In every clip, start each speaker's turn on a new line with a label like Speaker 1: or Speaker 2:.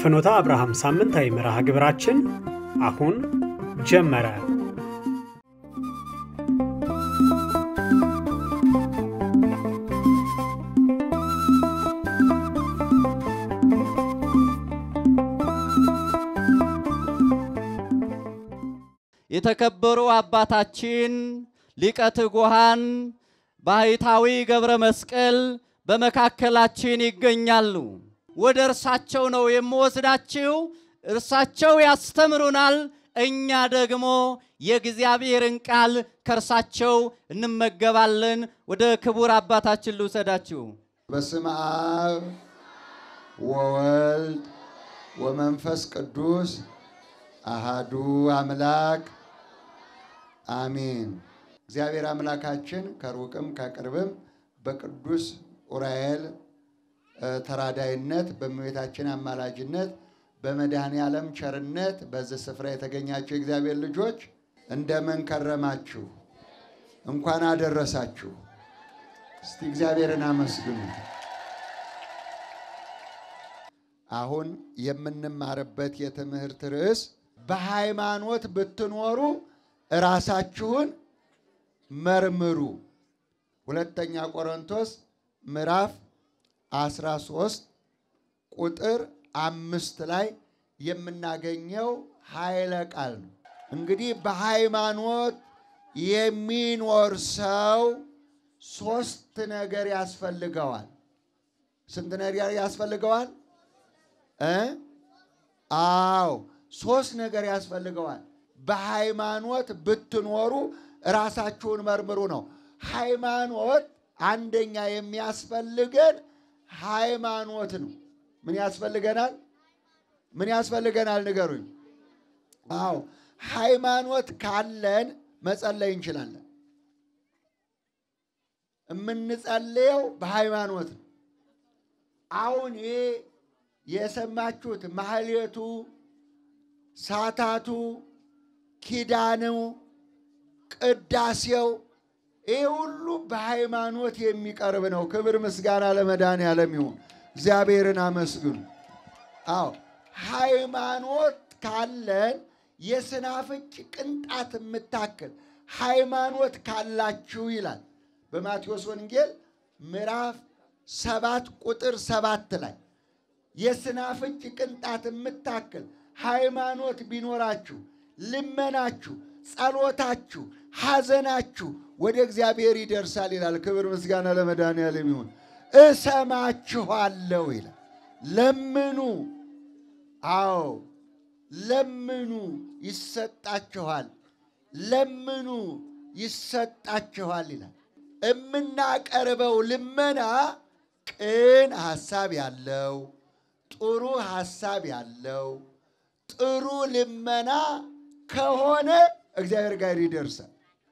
Speaker 1: የፍኖተ አብርሃም ሳምንታዊ መርሃ ግብራችን አሁን ጀመረ።
Speaker 2: የተከበሩ አባታችን ሊቀ ትጉሃን ባህታዊ ገብረ መስቀል በመካከላችን ይገኛሉ። ወደ እርሳቸው ነው የምወስዳችሁ። እርሳቸው ያስተምሩናል፣ እኛ ደግሞ የእግዚአብሔርን ቃል ከእርሳቸው እንመገባለን። ወደ ክቡር አባታችን ልውሰዳችሁ።
Speaker 3: በስመ አብ ወወልድ ወመንፈስ ቅዱስ አሃዱ አምላክ አሜን። እግዚአብሔር አምላካችን ከሩቅም ከቅርብም በቅዱስ ኡራኤል ተራዳይነት በእመቤታችን አማላጅነት በመድኃኔ ዓለም ቸርነት በዚህ ስፍራ የተገኛችሁ የእግዚአብሔር ልጆች እንደምን ከረማችሁ? እንኳን አደረሳችሁ። እስቲ እግዚአብሔርን አመስግኑ። አሁን የምንማርበት የትምህርት ርዕስ በሃይማኖት ብትኖሩ ራሳችሁን መርምሩ። ሁለተኛ ቆሮንቶስ ምዕራፍ 13 ቁጥር አምስት ላይ የምናገኘው ኃይለ ቃል ነው። እንግዲህ በሃይማኖት የሚኖር ሰው ሶስት ነገር ያስፈልገዋል። ስንት ነገር ያስፈልገዋል? እ አዎ ሶስት ነገር ያስፈልገዋል። በሃይማኖት ብትኖሩ ራሳችሁን መርምሩ ነው። ሃይማኖት አንደኛ የሚያስፈልገን ሃይማኖት ነው። ምን ያስፈልገናል? ምን ያስፈልገናል? ንገሩኝ። አዎ ሃይማኖት ካለን መጸለይ እንችላለን። የምንጸልየው በሃይማኖት ነው። አሁን ይሄ የሰማችሁት ማህሌቱ፣ ሳታቱ፣ ኪዳኑ፣ ቅዳሴው ይህ ሁሉ በሃይማኖት የሚቀርብ ነው። ክብር ምስጋና ለመድኃኔዓለም ይሁን። እግዚአብሔርን አመስግኑ። አዎ ሃይማኖት ካለን የስናፍጭ ቅንጣት የምታክል ሃይማኖት ካላችሁ ይላል በማቴዎስ ወንጌል ምዕራፍ ሰባት ቁጥር ሰባት ላይ የስናፍጭ ቅንጣት የምታክል ሃይማኖት ቢኖራችሁ ልመናችሁ፣ ጸሎታችሁ፣ ሐዘናችሁ ወደ እግዚአብሔር ይደርሳል ይላል። ክብር ምስጋና ለመድኃኔዓለም ይሁን። እሰማችኋለሁ ይላል። ለምኑ፣ አዎ ለምኑ ይሰጣችኋል፣ ለምኑ ይሰጣችኋል ይላል። የምናቀርበው ልመና ቅን ሐሳብ ያለው ጥሩ ሐሳብ ያለው ጥሩ ልመና ከሆነ እግዚአብሔር ጋር ይደርሳል።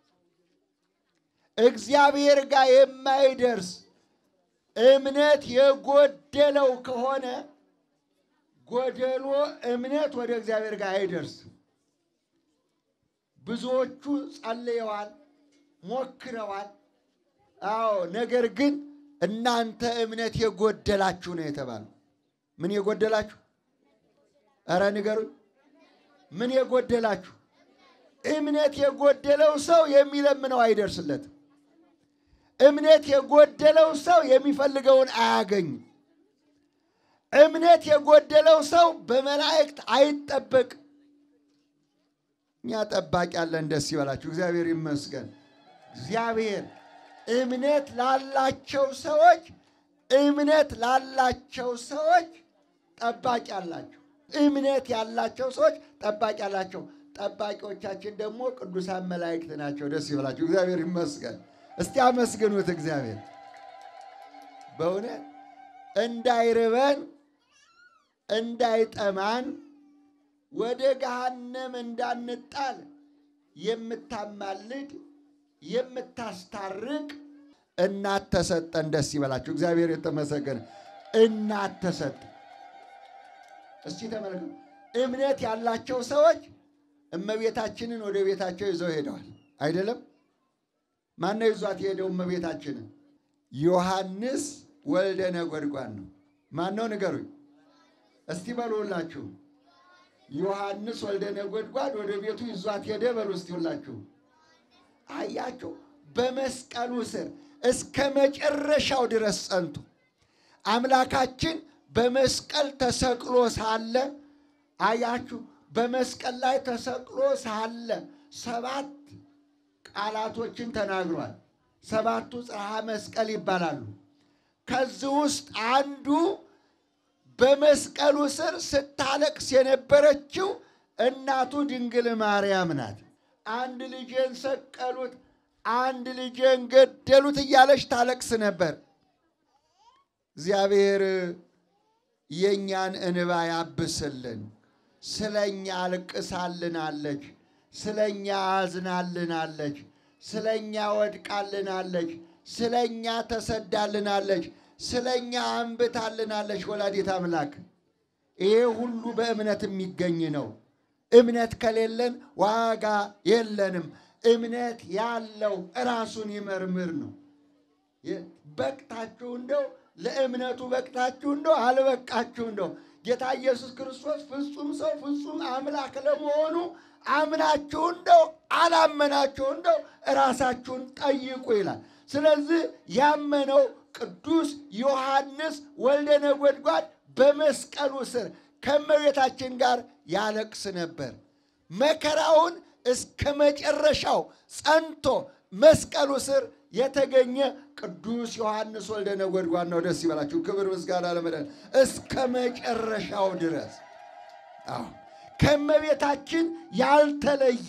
Speaker 3: እግዚአብሔር ጋር የማይደርስ እምነት የጎደለው ከሆነ ጎደሎ እምነት ወደ እግዚአብሔር ጋር አይደርስም። ብዙዎቹ ጸልየዋል፣ ሞክረዋል። አዎ ነገር ግን እናንተ እምነት የጎደላችሁ ነው የተባለው። ምን የጎደላችሁ? ኧረ ንገሩኝ። ምን የጎደላችሁ? እምነት የጎደለው ሰው የሚለምነው አይደርስለትም። እምነት የጎደለው ሰው የሚፈልገውን አያገኝም። እምነት የጎደለው ሰው በመላእክት አይጠበቅም። እኛ ጠባቂ ያለን፣ ደስ ይበላችሁ። እግዚአብሔር ይመስገን። እግዚአብሔር እምነት ላላቸው ሰዎች እምነት ላላቸው ሰዎች ጠባቂ አላቸው። እምነት ያላቸው ሰዎች ጠባቂ አላቸው። ጠባቂዎቻችን ደግሞ ቅዱሳን መላእክት ናቸው። ደስ ይበላችሁ። እግዚአብሔር ይመስገን። እስቲ አመስግኑት እግዚአብሔር። በእውነት እንዳይርበን እንዳይጠማን ወደ ገሃነም እንዳንጣል የምታማልድ የምታስታርቅ እናት ተሰጠን። ደስ ይበላችሁ። እግዚአብሔር የተመሰገነ እናት ተሰጠን። እስቲ ተመልከቱ። እምነት ያላቸው ሰዎች እመቤታችንን ወደ ቤታቸው ይዘው ሄደዋል። አይደለም? ማነው ይዟት የሄደው እስቲ በሉላችሁ ዮሐንስ ወልደ ነጎድጓድ ወደ ቤቱ ይዟት ሄደ። በሉ እስቲ ሁላችሁ አያችሁ። በመስቀሉ ስር እስከ መጨረሻው ድረስ ጸንቶ አምላካችን በመስቀል ተሰቅሎ ሳለ አያችሁ፣ በመስቀል ላይ ተሰቅሎ ሳለ ሰባት ቃላቶችን ተናግሯል። ሰባቱ ጽርሐ መስቀል ይባላሉ። ከዚህ ውስጥ አንዱ በመስቀሉ ስር ስታለቅስ የነበረችው እናቱ ድንግል ማርያም ናት። አንድ ልጄን ሰቀሉት፣ አንድ ልጄን ገደሉት እያለች ታለቅስ ነበር። እግዚአብሔር የእኛን እንባ ያብስልን። ስለ እኛ አልቅሳልናለች፣ ስለ እኛ አዝናልናለች፣ ስለ እኛ ወድቃልናለች፣ ስለ እኛ ተሰዳልናለች፣ ስለ እኛ አንብታልናለች። ወላዲት አምላክ ይሄ ሁሉ በእምነት የሚገኝ ነው። እምነት ከሌለን ዋጋ የለንም። እምነት ያለው ራሱን ይመርምር ነው። በቅታችሁ እንደው ለእምነቱ በቅታችሁ እንደው አልበቃችሁ እንደው ጌታ ኢየሱስ ክርስቶስ ፍጹም ሰው ፍጹም አምላክ ለመሆኑ አምናችሁ እንደው አላመናችሁ እንደው ራሳችሁን ጠይቁ ይላል። ስለዚህ ያመነው ቅዱስ ዮሐንስ ወልደ ነጎድጓድ በመስቀሉ ስር ከእመቤታችን ጋር ያለቅስ ነበር። መከራውን እስከ መጨረሻው ጸንቶ መስቀሉ ስር የተገኘ ቅዱስ ዮሐንስ ወልደ ነጎድጓድ ነው። ደስ ይበላችሁ። ክብር ምስጋና ለመድኃኒዓለም እስከ መጨረሻው ድረስ አዎ ከእመቤታችን ያልተለየ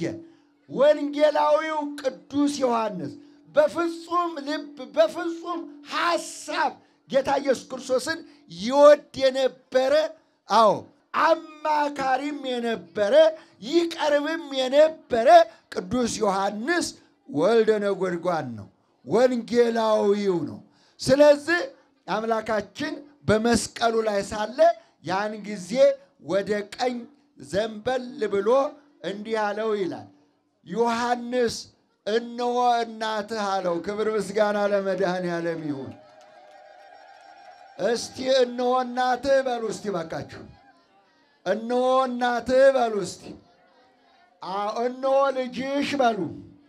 Speaker 3: ወንጌላዊው ቅዱስ ዮሐንስ በፍጹም ልብ በፍጹም ሐሳብ ጌታ ኢየሱስ ክርስቶስን ይወድ የነበረ አዎ አማካሪም የነበረ ይቀርብም የነበረ ቅዱስ ዮሐንስ ወልደ ነጎድጓድ ነው። ወንጌላዊው ነው። ስለዚህ አምላካችን በመስቀሉ ላይ ሳለ ያን ጊዜ ወደ ቀኝ ዘንበል ብሎ እንዲህ አለው ይላል። ዮሐንስ እነሆ እናትህ አለው። ክብር ምስጋና ለመድኃኔዓለም ይሁን። እስቲ እነሆ እናትህ በሉ እስቲ ባካችሁ፣ እነሆ እናትህ በሉ እስቲ፣ እነሆ ልጅሽ በሉ።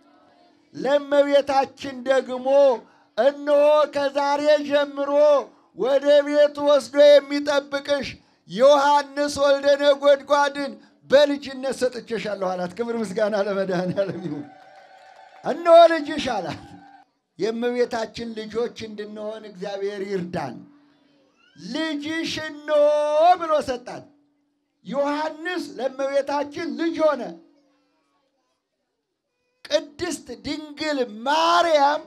Speaker 3: ለእመቤታችን ደግሞ እነሆ ከዛሬ ጀምሮ ወደ ቤቱ ወስዶ የሚጠብቅሽ ዮሐንስ ወልደ ነጎድጓድን በልጅነት ሰጥቼሻለሁ አላት። ክብር ምስጋና ለመድኃኔዓለም ይሁን። እነሆ ልጅሽ አላት። የእመቤታችን ልጆች እንድንሆን እግዚአብሔር ይርዳን። ልጅሽ እነሆ ብሎ ሰጣት። ዮሐንስ ለእመቤታችን ልጅ ሆነ። ቅድስት ድንግል ማርያም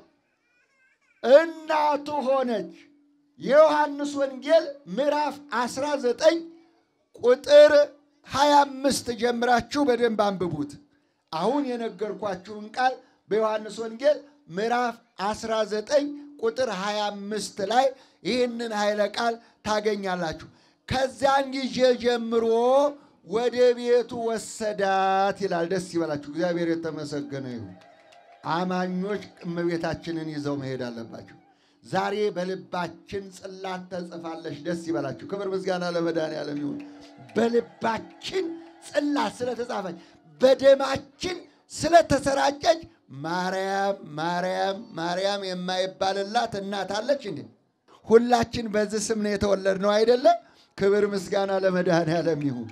Speaker 3: እናቱ ሆነች። የዮሐንስ ወንጌል ምዕራፍ 19 ቁጥር 25 ጀምራችሁ በደንብ አንብቡት። አሁን የነገርኳችሁን ቃል በዮሐንስ ወንጌል ምዕራፍ 19 ቁጥር 25 ላይ ይህንን ኃይለ ቃል ታገኛላችሁ። ከዚያን ጊዜ ጀምሮ ወደ ቤቱ ወሰዳት ይላል። ደስ ይበላችሁ። እግዚአብሔር የተመሰገነ ይሁን። አማኞች እመቤታችንን ይዘው መሄድ አለባቸው። ዛሬ በልባችን ጽላት ተጽፋለች። ደስ ይበላችሁ። ክብር ምስጋና ለመድኃኔዓለም ይሁን። በልባችን ጽላት ስለተጻፈች በደማችን ስለተሰራጨች ማርያም ማርያም ማርያም የማይባልላት እናት አለች እንዴ? ሁላችን በዚህ ስም ነው የተወለድነው አይደለም? ክብር ምስጋና ለመድኃኔዓለም ይሁን።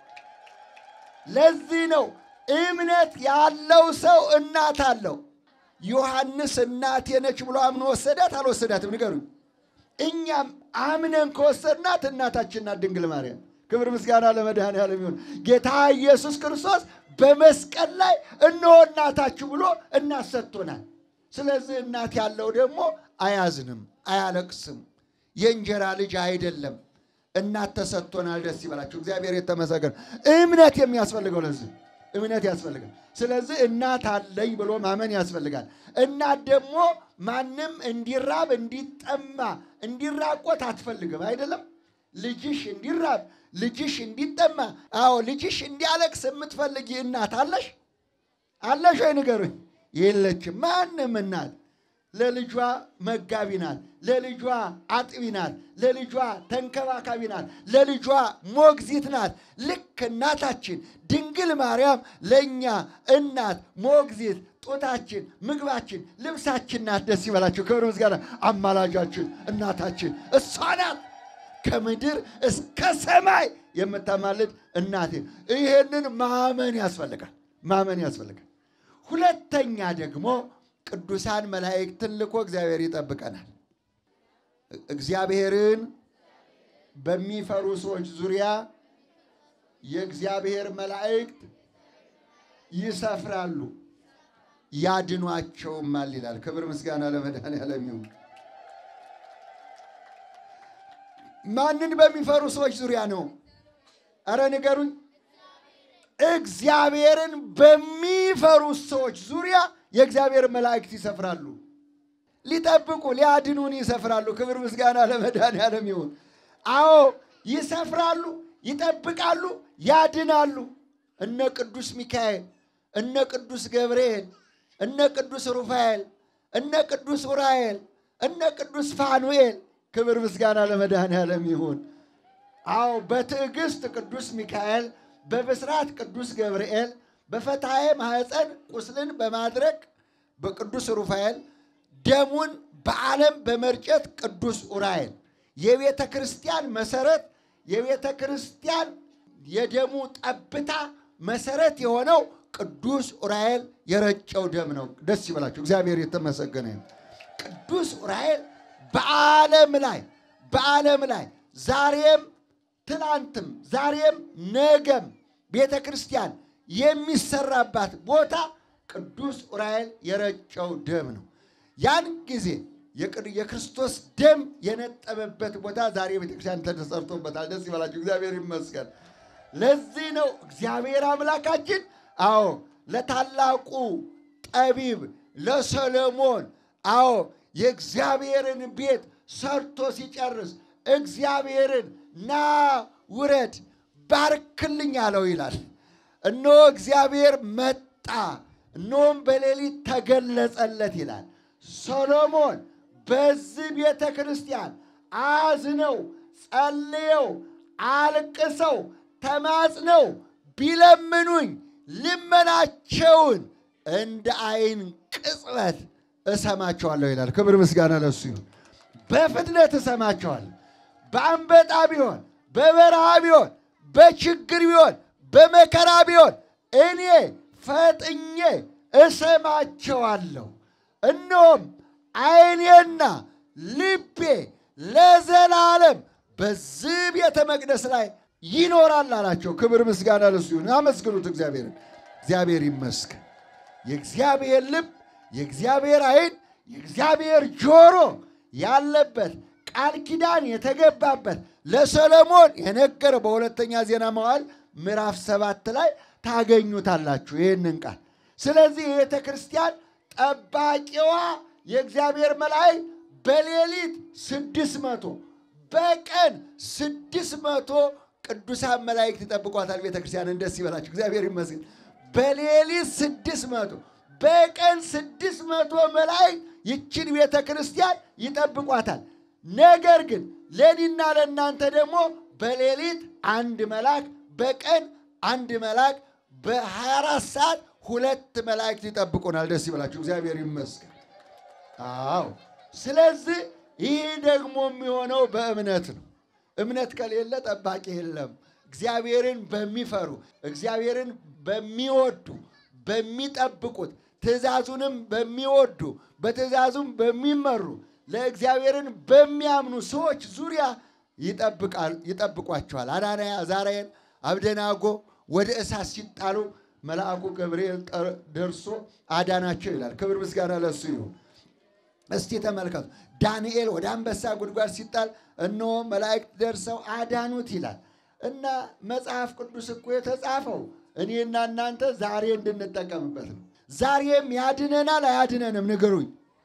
Speaker 3: ለዚህ ነው እምነት ያለው ሰው እናት አለው። ዮሐንስ እናቴ ነች ብሎ አምኖ ወሰዳት አልወሰዳትም? ንገሩኝ። እኛም አምነን ከወሰድናት እናታችን ናት ድንግል ማርያም። ክብር ምስጋና ለመድኃኔዓለም ይሁን። ጌታ ኢየሱስ ክርስቶስ በመስቀል ላይ እነሆ እናታችሁ ብሎ እናት ሰጥቶናል። ስለዚህ እናት ያለው ደግሞ አያዝንም፣ አያለቅስም። የእንጀራ ልጅ አይደለም። እናት ተሰጥቶናል። ደስ ይበላችሁ። እግዚአብሔር የተመሰገነ። እምነት የሚያስፈልገው ለዚህ እምነት ያስፈልጋል። ስለዚህ እናት አለኝ ብሎ ማመን ያስፈልጋል። እናት ደግሞ ማንም እንዲራብ እንዲጠማ እንዲራቆት አትፈልግም። አይደለም ልጅሽ እንዲራብ ልጅሽ እንዲጠማ፣ አዎ ልጅሽ እንዲያለቅስ የምትፈልጊ እናት አለሽ አለሽ ወይ ንገሩኝ። የለችም። ማንም እናት ለልጇ መጋቢ ናት፣ ለልጇ አጥቢ ናት፣ ለልጇ ተንከባካቢ ናት፣ ለልጇ ሞግዚት ናት። ልክ እናታችን ድንግል ማርያም ለእኛ እናት፣ ሞግዚት፣ ጡታችን፣ ምግባችን፣ ልብሳችን ናት። ደስ ይበላችሁ። ክብር ምስጋና። አማላጃችን እናታችን እሷ ናት። ከምድር እስከ ሰማይ የምታማልድ እናቴ። ይሄንን ማመን ያስፈልጋል፣ ማመን ያስፈልጋል። ሁለተኛ ደግሞ ቅዱሳን መላእክትን ልኮ እግዚአብሔር ይጠብቀናል። እግዚአብሔርን በሚፈሩ ሰዎች ዙሪያ የእግዚአብሔር መላእክት ይሰፍራሉ ያድኗቸውማል ይላል። ክብር ምስጋና ለመድኃኔዓለም ይሁን። ማንን በሚፈሩ ሰዎች ዙሪያ ነው? እረ ንገሩኝ። እግዚአብሔርን በሚፈሩ ሰዎች ዙሪያ የእግዚአብሔር መላእክት ይሰፍራሉ። ሊጠብቁ ሊያድኑን ይሰፍራሉ። ክብር ምስጋና ለመድኃኔዓለም ይሁን። አዎ ይሰፍራሉ፣ ይጠብቃሉ፣ ያድናሉ። እነ ቅዱስ ሚካኤል፣ እነ ቅዱስ ገብርኤል፣ እነ ቅዱስ ሩፋኤል፣ እነ ቅዱስ ኡራኤል፣ እነ ቅዱስ ፋኑኤል ክብር ምስጋና ለመድኃኔዓለም ይሁን። አዎ በትዕግስት ቅዱስ ሚካኤል፣ በብስራት ቅዱስ ገብርኤል፣ በፈታዬ ማኅፀን ቁስልን በማድረግ በቅዱስ ሩፋኤል፣ ደሙን በዓለም በመርጨት ቅዱስ ኡራኤል የቤተ ክርስቲያን መሰረት የቤተ ክርስቲያን የደሙ ጠብታ መሰረት የሆነው ቅዱስ ኡራኤል የረጨው ደም ነው። ደስ ይበላችሁ። እግዚአብሔር የተመሰገነ ይሁን። ቅዱስ ኡራኤል በዓለም ላይ በዓለም ላይ ዛሬም ትናንትም ዛሬም ነገም ቤተ ክርስቲያን የሚሰራባት ቦታ ቅዱስ ኡራኤል የረጨው ደም ነው። ያን ጊዜ የክርስቶስ ደም የነጠበበት ቦታ ዛሬ ቤተ ክርስቲያን ተሰርቶበታል። ደስ ይበላችሁ። እግዚአብሔር ይመስገን። ለዚህ ነው እግዚአብሔር አምላካችን አዎ ለታላቁ ጠቢብ ለሰሎሞን አዎ የእግዚአብሔርን ቤት ሰርቶ ሲጨርስ እግዚአብሔርን ና ውረድ ባርክልኝ አለው ይላል። እነሆ እግዚአብሔር መጣ፣ እነሆም በሌሊት ተገለጸለት ይላል። ሰሎሞን በዚህ ቤተ ክርስቲያን አዝነው ጸልየው አልቅሰው ተማጽነው ቢለምኑኝ ልመናቸውን እንደ ዓይን ቅጽበት እሰማቸዋለሁ ይላል። ክብር ምስጋና ለሱ ይሁን። በፍጥነት እሰማቸዋለሁ። በአንበጣ ቢሆን፣ በበረሃ ቢሆን፣ በችግር ቢሆን፣ በመከራ ቢሆን እኔ ፈጥኜ እሰማቸዋለሁ። እነሆም ዓይኔና ልቤ ለዘላለም በዚህ ቤተ መቅደስ ላይ ይኖራል አላቸው። ክብር ምስጋና ለሱ ይሁን። አመስግኑት እግዚአብሔርን። እግዚአብሔር ይመስገን። የእግዚአብሔር ልብ የእግዚአብሔር ዓይን የእግዚአብሔር ጆሮ ያለበት ቃል ኪዳን የተገባበት ለሰሎሞን የነገረው በሁለተኛ ዜና መዋዕል ምዕራፍ ሰባት ላይ ታገኙታላችሁ ይህንን ቃል። ስለዚህ የቤተ ክርስቲያን ጠባቂዋ የእግዚአብሔር መላእክት በሌሊት ስድስት መቶ በቀን ስድስት መቶ ቅዱሳን መላእክት ይጠብቋታል። ቤተ ክርስቲያንን ደስ ይበላችሁ፣ እግዚአብሔር ይመስገን። በሌሊት ስድስት መቶ በቀን ስድስት መቶ መላእክት ይችን ቤተ ክርስቲያን ይጠብቋታል። ነገር ግን ለእኔና ለእናንተ ደግሞ በሌሊት አንድ መልአክ በቀን አንድ መልአክ በ24 ሰዓት ሁለት መላእክት ይጠብቁናል። ደስ ይበላችሁ፣ እግዚአብሔር ይመስገን። አዎ ስለዚህ ይህ ደግሞ የሚሆነው በእምነት ነው። እምነት ከሌለ ጠባቂ የለም። እግዚአብሔርን በሚፈሩ እግዚአብሔርን በሚወዱ በሚጠብቁት ትእዛዙንም በሚወዱ በትእዛዙም በሚመሩ ለእግዚአብሔርን በሚያምኑ ሰዎች ዙሪያ ይጠብቋቸዋል። አናንያ አዛርያን፣ አብደናጎ ወደ እሳት ሲጣሉ መልአኩ ገብርኤል ደርሶ አዳናቸው ይላል። ክብር ምስጋና ለሱ ይሁን። እስቲ ተመልከቱ። ዳንኤል ወደ አንበሳ ጉድጓድ ሲጣል እነሆ መላእክት ደርሰው አዳኑት ይላል እና መጽሐፍ ቅዱስ እኮ የተጻፈው እኔና እናንተ ዛሬ እንድንጠቀምበት ነው። ዛሬም ያድነናል አያድነንም? ንገሩኝ።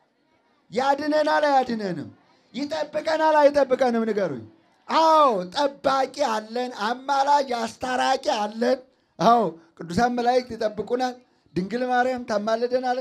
Speaker 3: ያድነናል አያድነንም? ይጠብቀናል አይጠብቀንም? ንገሩኝ። አዎ ጠባቂ አለን፣ አማላጅ አስታራቂ አለን። አዎ ቅዱሳን መላእክት ይጠብቁናል። ድንግል ማርያም ታማልደናለች።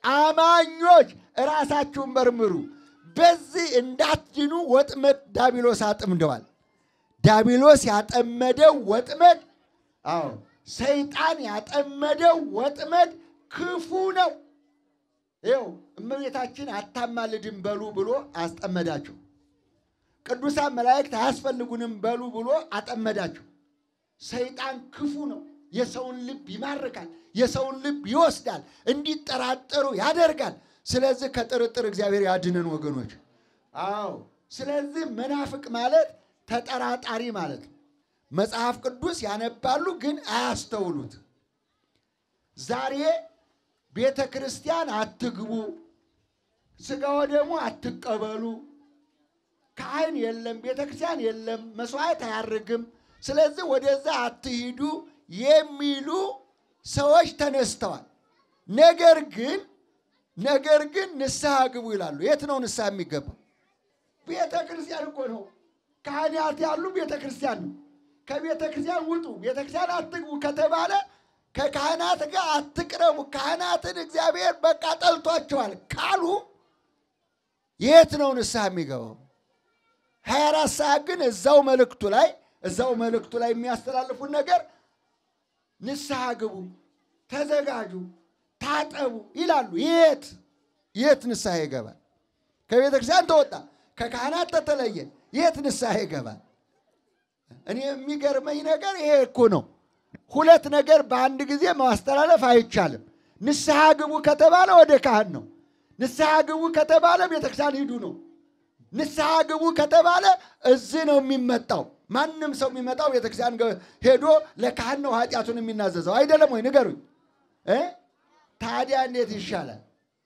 Speaker 3: አማኞች ራሳችሁን መርምሩ፣ በዚህ እንዳትድኑ ወጥመድ ዳቢሎስ አጥምደዋል። ዳቢሎስ ያጠመደው ወጥመድ አዎ ሰይጣን ያጠመደው ወጥመድ ክፉ ነው። ይኸው እመቤታችን አታማልድም በሉ ብሎ አስጠመዳቸው። ቅዱሳን መላእክት አያስፈልጉንም በሉ ብሎ አጠመዳቸው። ሰይጣን ክፉ ነው። የሰውን ልብ ይማርካል፣ የሰውን ልብ ይወስዳል፣ እንዲጠራጠሩ ያደርጋል። ስለዚህ ከጥርጥር እግዚአብሔር ያድነን ወገኖች። አዎ ስለዚህ መናፍቅ ማለት ተጠራጣሪ ማለት ነው። መጽሐፍ ቅዱስ ያነባሉ ግን አያስተውሉት። ዛሬ ቤተ ክርስቲያን አትግቡ፣ ሥጋ ወደሙ አትቀበሉ፣ ካህን የለም፣ ቤተ ክርስቲያን የለም፣ መስዋዕት አያርግም፣ ስለዚህ ወደዛ አትሂዱ የሚሉ ሰዎች ተነስተዋል። ነገር ግን ነገር ግን ንስሐ ግቡ ይላሉ። የት ነው ንስሐ የሚገባው? ቤተ ክርስቲያን እኮ ነው። ካህናት ያሉ ቤተ ክርስቲያን ነው። ከቤተ ክርስቲያን ውጡ፣ ቤተ ክርስቲያን አትግቡ ከተባለ ከካህናት ጋር አትቅረቡ፣ ካህናትን እግዚአብሔር በቃ ጠልቷቸዋል ካሉ የት ነው ንስሐ የሚገባው? ሀያ አራት ሰዓት ግን እዛው መልእክቱ ላይ እዛው መልእክቱ ላይ የሚያስተላልፉት ነገር ንስሐ ግቡ፣ ተዘጋጁ፣ ታጠቡ ይላሉ። የት የት ንስሐ ይገባል? ከቤተ ክርስቲያን ተወጣ፣ ከካህናት ተተለየ፣ የት ንስሐ ይገባል? እኔ የሚገርመኝ ነገር ይሄ እኮ ነው። ሁለት ነገር በአንድ ጊዜ ማስተላለፍ አይቻልም። ንስሐ ግቡ ከተባለ ወደ ካህን ነው። ንስሐ ግቡ ከተባለ ቤተክርስቲያን ሂዱ ነው። ንስሐ ግቡ ከተባለ እዚህ ነው የሚመጣው። ማንም ሰው የሚመጣው ቤተክርስቲያን ሄዶ ለካህን ነው ኃጢአቱን የሚናዘዘው አይደለም ወይ? ንገሩኝ እ ታዲያ እንዴት ይሻላል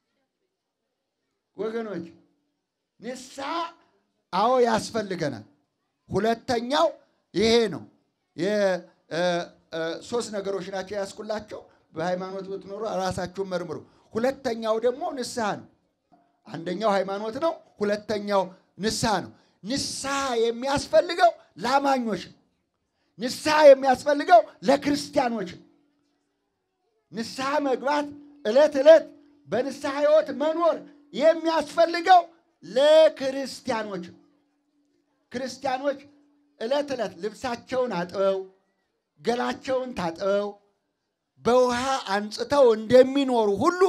Speaker 3: ወገኖች? ንስሐ አዎ ያስፈልገናል። ሁለተኛው ይሄ ነው። ሶስት ነገሮች ናቸው ያስኩላቸው። በሃይማኖት ብትኖሩ ራሳችሁን መርምሩ። ሁለተኛው ደግሞ ንስሐ ነው። አንደኛው ሃይማኖት ነው። ሁለተኛው ንስሐ ነው። ንስሐ የሚያስፈልገው ለአማኞች ነው። ንስሐ የሚያስፈልገው ለክርስቲያኖች ነው። ንስሐ መግባት ዕለት ዕለት በንስሐ ሕይወት መኖር የሚያስፈልገው ለክርስቲያኖች ነው። ክርስቲያኖች ዕለት ዕለት ልብሳቸውን አጥበው ገላቸውን ታጥበው በውሃ አንጽተው እንደሚኖሩ ሁሉ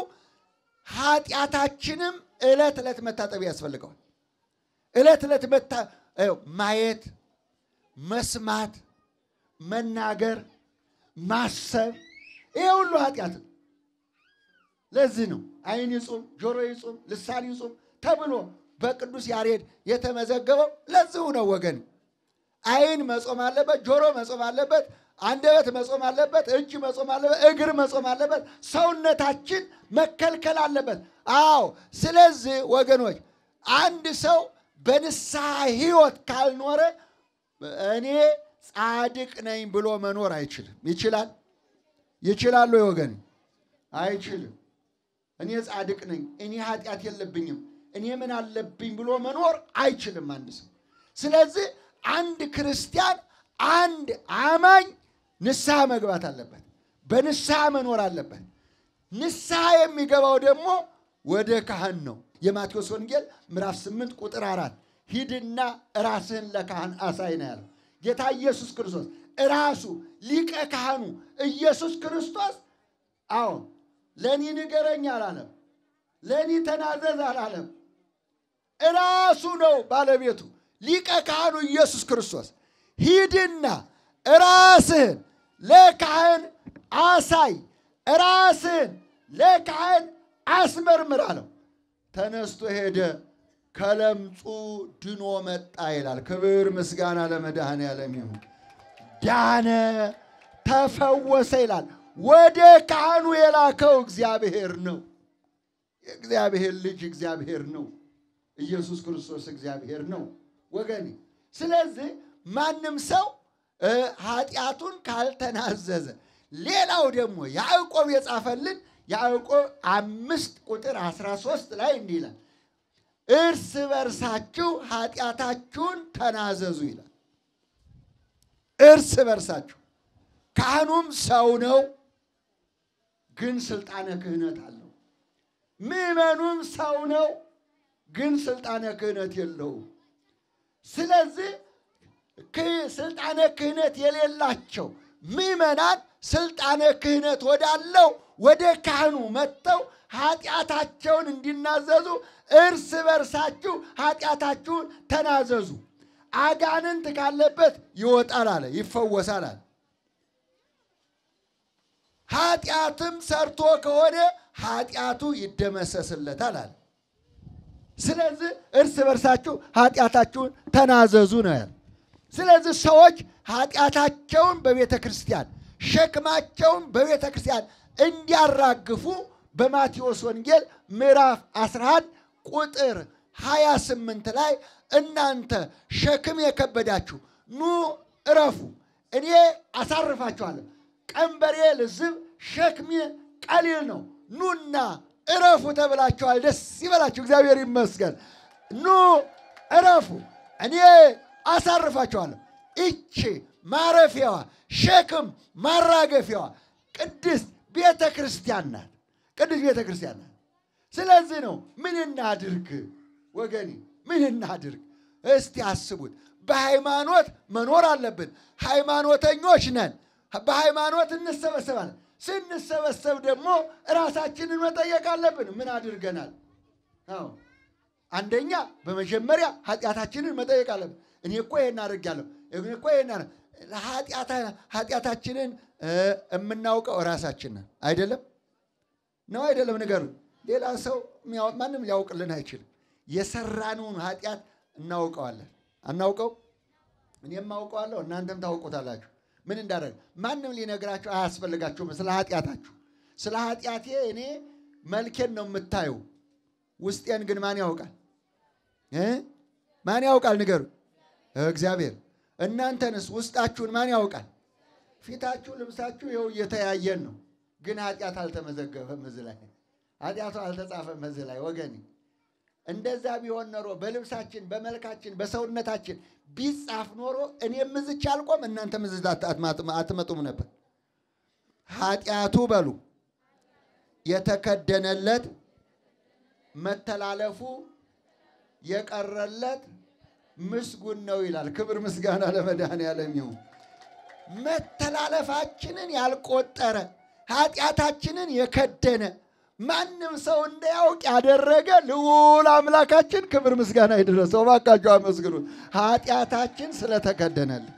Speaker 3: ኃጢአታችንም ዕለት ዕለት መታጠብ ያስፈልገዋል። ዕለት ዕለት ማየት፣ መስማት፣ መናገር፣ ማሰብ ይሄ ሁሉ ኃጢአት ነው። ለዚህ ነው ዓይን ይጹም፣ ጆሮ ይጹም፣ ልሳን ይጹም ተብሎ በቅዱስ ያሬድ የተመዘገበው ለዚሁ ነው ወገን። ዓይን መጾም አለበት፣ ጆሮ መጾም አለበት፣ አንደበት መጾም አለበት፣ እጅ መጾም አለበት፣ እግር መጾም አለበት፣ ሰውነታችን መከልከል አለበት። አዎ። ስለዚህ ወገኖች አንድ ሰው በንስሐ ሕይወት ካልኖረ እኔ ጻድቅ ነኝ ብሎ መኖር አይችልም። ይችላል? ይችላሉ? ወገን አይችልም። እኔ ጻድቅ ነኝ፣ እኔ ኃጢአት የለብኝም፣ እኔ ምን አለብኝ ብሎ መኖር አይችልም አንድ ሰው። ስለዚህ አንድ ክርስቲያን አንድ አማኝ ንስሐ መግባት አለበት። በንስሐ መኖር አለበት። ንስሐ የሚገባው ደግሞ ወደ ካህን ነው። የማቴዎስ ወንጌል ምዕራፍ 8 ቁጥር አራት ሂድና ራስህን ለካህን አሳይ ነው ያለው ጌታ ኢየሱስ ክርስቶስ ራሱ ሊቀ ካህኑ ኢየሱስ ክርስቶስ። አዎ ለእኔ ንገረኝ አላለም። ለእኔ ተናዘዝ አላለም። ራሱ ነው ባለቤቱ ሊቀ ካህኑ ኢየሱስ ክርስቶስ ሂድና ራስህን ለካህን አሳይ፣ ራስህን ለካህን አስመርምር አለው። ተነስቶ ሄደ፣ ከለምጹ ድኖ መጣ ይላል። ክብር ምስጋና ለመድኃኔዓለም ይሁን። ዳነ፣ ተፈወሰ ይላል። ወደ ካህኑ የላከው እግዚአብሔር ነው። የእግዚአብሔር ልጅ እግዚአብሔር ነው። ኢየሱስ ክርስቶስ እግዚአብሔር ነው ወገኔ። ስለዚህ ማንም ሰው ኃጢአቱን ካልተናዘዘ፣ ሌላው ደግሞ ያዕቆብ የጻፈልን ያዕቆብ አምስት ቁጥር 13 ላይ እንዲህ ይላል፣ እርስ በርሳችሁ ኃጢአታችሁን ተናዘዙ ይላል። እርስ በርሳችሁ ካህኑም ሰው ነው፣ ግን ስልጣነ ክህነት አለው። ምዕመኑም ሰው ነው፣ ግን ስልጣነ ክህነት የለውም። ስለዚህ ክ- ስልጣነ ክህነት የሌላቸው ምዕመናን ስልጣነ ክህነት ወዳለው ወደ ካህኑ መጥተው ኃጢአታቸውን እንዲናዘዙ እርስ በርሳችሁ ኃጢአታችሁን ተናዘዙ። አጋንንት ካለበት ይወጣል አለ፣ ይፈወሳል አለ። ኃጢአትም ሰርቶ ከሆነ ኃጢአቱ ይደመሰስለታል አለ። ስለዚህ እርስ በርሳችሁ ኃጢአታችሁን ተናዘዙ ነው ያለ። ስለዚህ ሰዎች ኃጢአታቸውን በቤተ ክርስቲያን ሸክማቸውን በቤተ ክርስቲያን እንዲያራግፉ በማቴዎስ ወንጌል ምዕራፍ 11 ቁጥር 28 ላይ እናንተ ሸክም የከበዳችሁ ኑ እረፉ፣ እኔ አሳርፋችኋለሁ። ቀንበሬ ልዝብ፣ ሸክሜ ቀሊል ነው፣ ኑና እረፉ ተብላችኋል። ደስ ይበላችሁ፣ እግዚአብሔር ይመስገን። ኑ እረፉ፣ እኔ አሳርፋችኋለሁ። ይቺ ማረፊያዋ ሸክም ማራገፊያዋ ቅድስት ቤተ ክርስቲያን ናት። ቅድስት ቤተ ክርስቲያን ናት። ስለዚህ ነው ምን እናድርግ ወገኔ፣ ምን እናድርግ? እስቲ አስቡት። በሃይማኖት መኖር አለብን። ሃይማኖተኞች ነን። በሃይማኖት እንሰበሰባለን። ስንሰበሰብ ደግሞ ራሳችንን መጠየቅ አለብን። ምን አድርገናል? አዎ አንደኛ በመጀመሪያ ኃጢአታችንን መጠየቅ አለብን። እኔ እኮ ይሄን አድርጌያለሁ፣ እኔ እኮ ይሄን አድርጌ- ኃጢአታ- ኃጢአታችንን እ፣ የምናውቀው ራሳችን ነን። አይደለም ነው አይደለም? ንገሩ። ሌላ ሰው የሚያው- ማንም ሊያውቅልን አይችልም። የሰራነውን ኃጢአት እናውቀዋለን። አናውቀው? እኔም አውቀዋለሁ፣ እናንተም ታውቁታላችሁ። ምን እንዳደረግ ማንም ሊነግራችሁ አያስፈልጋችሁም። ስለ ኃጢአታችሁ ስለ ኃጢአቴ እኔ መልኬን ነው የምታዩ፣ ውስጤን ግን ማን ያውቃል እ? ማን ያውቃል? ንገሩ። እግዚአብሔር። እናንተንስ ውስጣችሁን ማን ያውቃል? ፊታችሁ፣ ልብሳችሁ ይኸው እየተያየን ነው፣ ግን ኃጢአት አልተመዘገበም እዚህ ላይ ኃጢአቱ አልተጻፈም እዚህ ላይ ወገኔ። እንደዛ ቢሆን ኖሮ በልብሳችን፣ በመልካችን፣ በሰውነታችን ቢጻፍ ኖሮ እኔም እዝች አልቆም እናንተም እዚህ አትመጡም ነበር። ኃጢአቱ በሉ የተከደነለት መተላለፉ የቀረለት ምስጉን ነው ይላል። ክብር ምስጋና ለመድኃኔዓለም ይሁን። መተላለፋችንን ያልቆጠረ ኃጢአታችንን የከደነ ማንም ሰው እንዳያውቅ ያደረገ ልዑል አምላካችን ክብር ምስጋና ይድረሰው። እባካችሁ አመስግኑት። ኃጢአታችን ስለተከደነልን።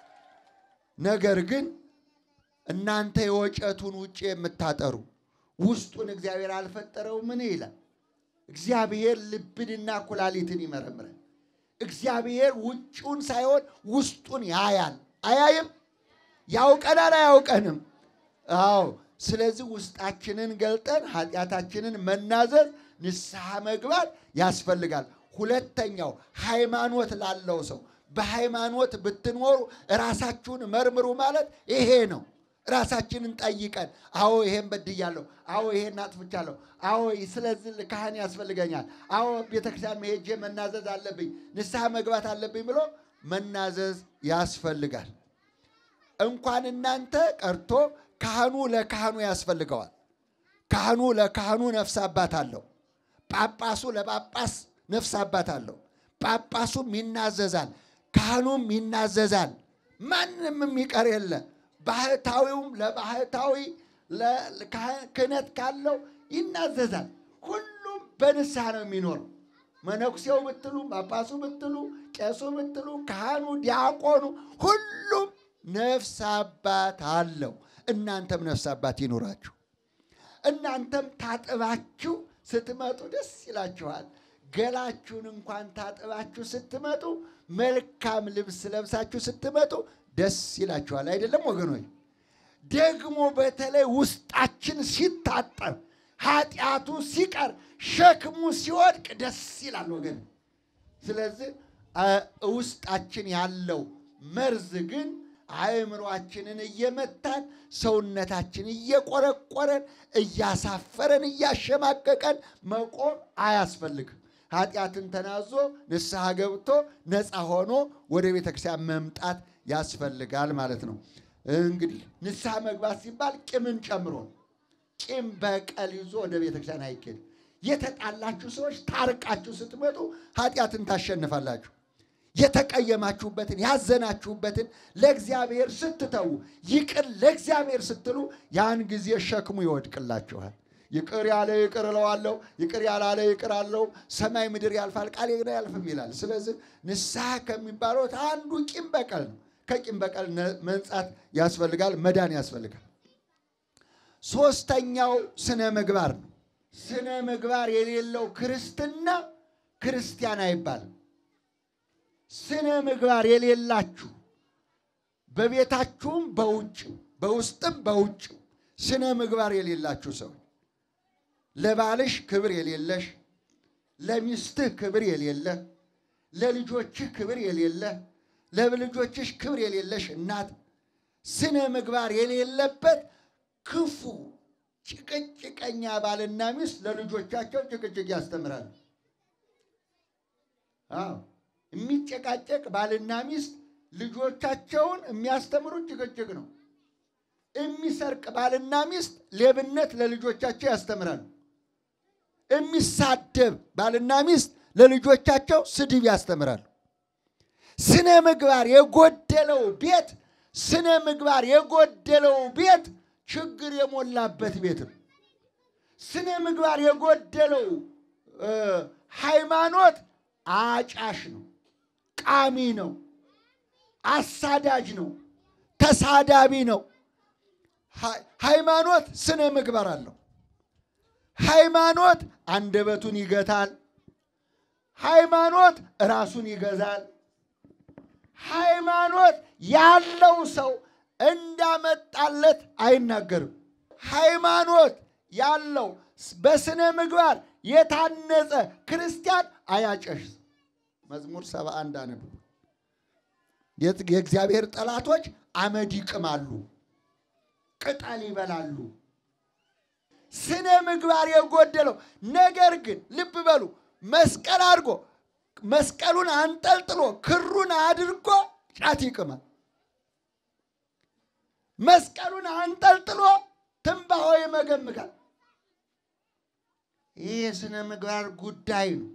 Speaker 3: ነገር ግን እናንተ የወጨቱን ውጭ የምታጠሩ ውስጡን እግዚአብሔር አልፈጠረው ምን ይላል? እግዚአብሔር ልብንና ኩላሊትን ይመረምራል። እግዚአብሔር ውጭውን ሳይሆን ውስጡን ያያል። አያይም? ያውቀናል፣ አያውቀንም? አዎ። ስለዚህ ውስጣችንን ገልጠን ኃጢአታችንን መናዘዝ፣ ንስሐ መግባት ያስፈልጋል። ሁለተኛው ሃይማኖት ላለው ሰው በሃይማኖት ብትኖሩ ራሳችሁን መርምሩ ማለት ይሄ ነው። ራሳችንን ጠይቀን፣ አዎ ይሄን በድያለሁ፣ አዎ ይሄን አጥፍቻለሁ፣ አዎ ስለዚህ ካህን ያስፈልገኛል፣ አዎ ቤተክርስቲያን መሄጄ መናዘዝ አለብኝ፣ ንስሐ መግባት አለብኝ ብሎ መናዘዝ ያስፈልጋል። እንኳን እናንተ ቀርቶ ካህኑ ለካህኑ ያስፈልገዋል። ካህኑ ለካህኑ ነፍስ አባት አለው። ጳጳሱ ለጳጳስ ነፍስ አባት አለው። ጳጳሱም ይናዘዛል፣ ካህኑም ይናዘዛል። ማንም የሚቀር የለ። ባህታዊውም ለባህታዊ ክህነት ካለው ይናዘዛል። ሁሉም በንስሐ ነው የሚኖረው። መነኩሴው ብትሉ፣ ጳጳሱ ብትሉ፣ ቄሱ ብትሉ፣ ካህኑ፣ ዲያቆኑ ሁሉም ነፍስ አባት አለው። እናንተም ነፍስ አባት ይኖራችሁ። እናንተም ታጥባችሁ ስትመጡ ደስ ይላችኋል። ገላችሁን እንኳን ታጥባችሁ ስትመጡ፣ መልካም ልብስ ለብሳችሁ ስትመጡ ደስ ይላችኋል። አይደለም ወገኖች? ደግሞ በተለይ ውስጣችን ሲታጠብ፣ ኃጢአቱ ሲቀር፣ ሸክሙ ሲወድቅ ደስ ይላል ወገን። ስለዚህ ውስጣችን ያለው መርዝ ግን አእምሯችንን እየመታን ሰውነታችን እየቆረቆረን እያሳፈረን እያሸማቀቀን መቆም አያስፈልግም። ኃጢአትን ተናዞ ንስሐ ገብቶ ነፃ ሆኖ ወደ ቤተ ክርስቲያን መምጣት ያስፈልጋል ማለት ነው። እንግዲህ ንስሐ መግባት ሲባል ቂምን ጨምሮ ቂም በቀል ይዞ ወደ ቤተ ክርስቲያን አይኬድም። የተጣላችሁ ሰዎች ታርቃችሁ ስትመጡ ኃጢአትን ታሸንፋላችሁ። የተቀየማችሁበትን ያዘናችሁበትን ለእግዚአብሔር ስትተዉ ይቅር ለእግዚአብሔር ስትሉ ያን ጊዜ ሸክሙ ይወድቅላችኋል። ይቅር ያለ ይቅር እለዋለሁ፣ ይቅር ያላለ ይቅር አለው። ሰማይ ምድር ያልፋል፣ ቃሌ ግን አያልፍም ይላል። ስለዚህ ንስሐ ከሚባለው አንዱ ቂም በቀል ነው። ከቂም በቀል መንጻት ያስፈልጋል፣ መዳን ያስፈልጋል። ሶስተኛው ስነ ምግባር ነው። ስነ ምግባር የሌለው ክርስትና ክርስቲያን አይባልም። ስነ ምግባር የሌላችሁ በቤታችሁም በውጭም በውስጥም በውጭም ስነ ምግባር የሌላችሁ ሰዎች ለባልሽ ክብር የሌለሽ፣ ለሚስትህ ክብር የሌለ፣ ለልጆችህ ክብር የሌለ፣ ለልጆችሽ ክብር የሌለሽ እናት ስነ ምግባር የሌለበት ክፉ ጭቅጭቀኛ ባልና ሚስት ለልጆቻቸው ጭቅጭቅ ያስተምራሉ። አዎ የሚጨቃጨቅ ባልና ሚስት ልጆቻቸውን የሚያስተምሩት ጭቅጭቅ ነው። የሚሰርቅ ባልና ሚስት ሌብነት ለልጆቻቸው ያስተምራሉ። የሚሳደብ ባልና ሚስት ለልጆቻቸው ስድብ ያስተምራሉ። ስነ ምግባር የጎደለው ቤት ስነ ምግባር የጎደለው ቤት ችግር የሞላበት ቤት ነው። ስነ ምግባር የጎደለው ሃይማኖት አጫሽ ነው፣ ቃሚ ነው፣ አሳዳጅ ነው፣ ተሳዳቢ ነው። ሃይማኖት ስነ ምግባር አለው። ሃይማኖት አንደበቱን ይገታል። ሃይማኖት ራሱን ይገዛል። ሃይማኖት ያለው ሰው እንዳመጣለት አይናገርም። ሃይማኖት ያለው በስነ ምግባር የታነጸ ክርስቲያን አያጨሽ። መዝሙር ሰባ አንድ አነብ። የእግዚአብሔር ጠላቶች አመድ ይቅማሉ፣ ቅጠል ይበላሉ። ስነ ምግባር የጎደለው ነገር ግን ልብ በሉ መስቀል አድርጎ መስቀሉን አንጠልጥሎ ክሩን አድርጎ ጫት ይቅማል። መስቀሉን አንጠልጥሎ ትንባሆ ይመገምጋል። ይህ የስነ ምግባር ጉዳይ ነው።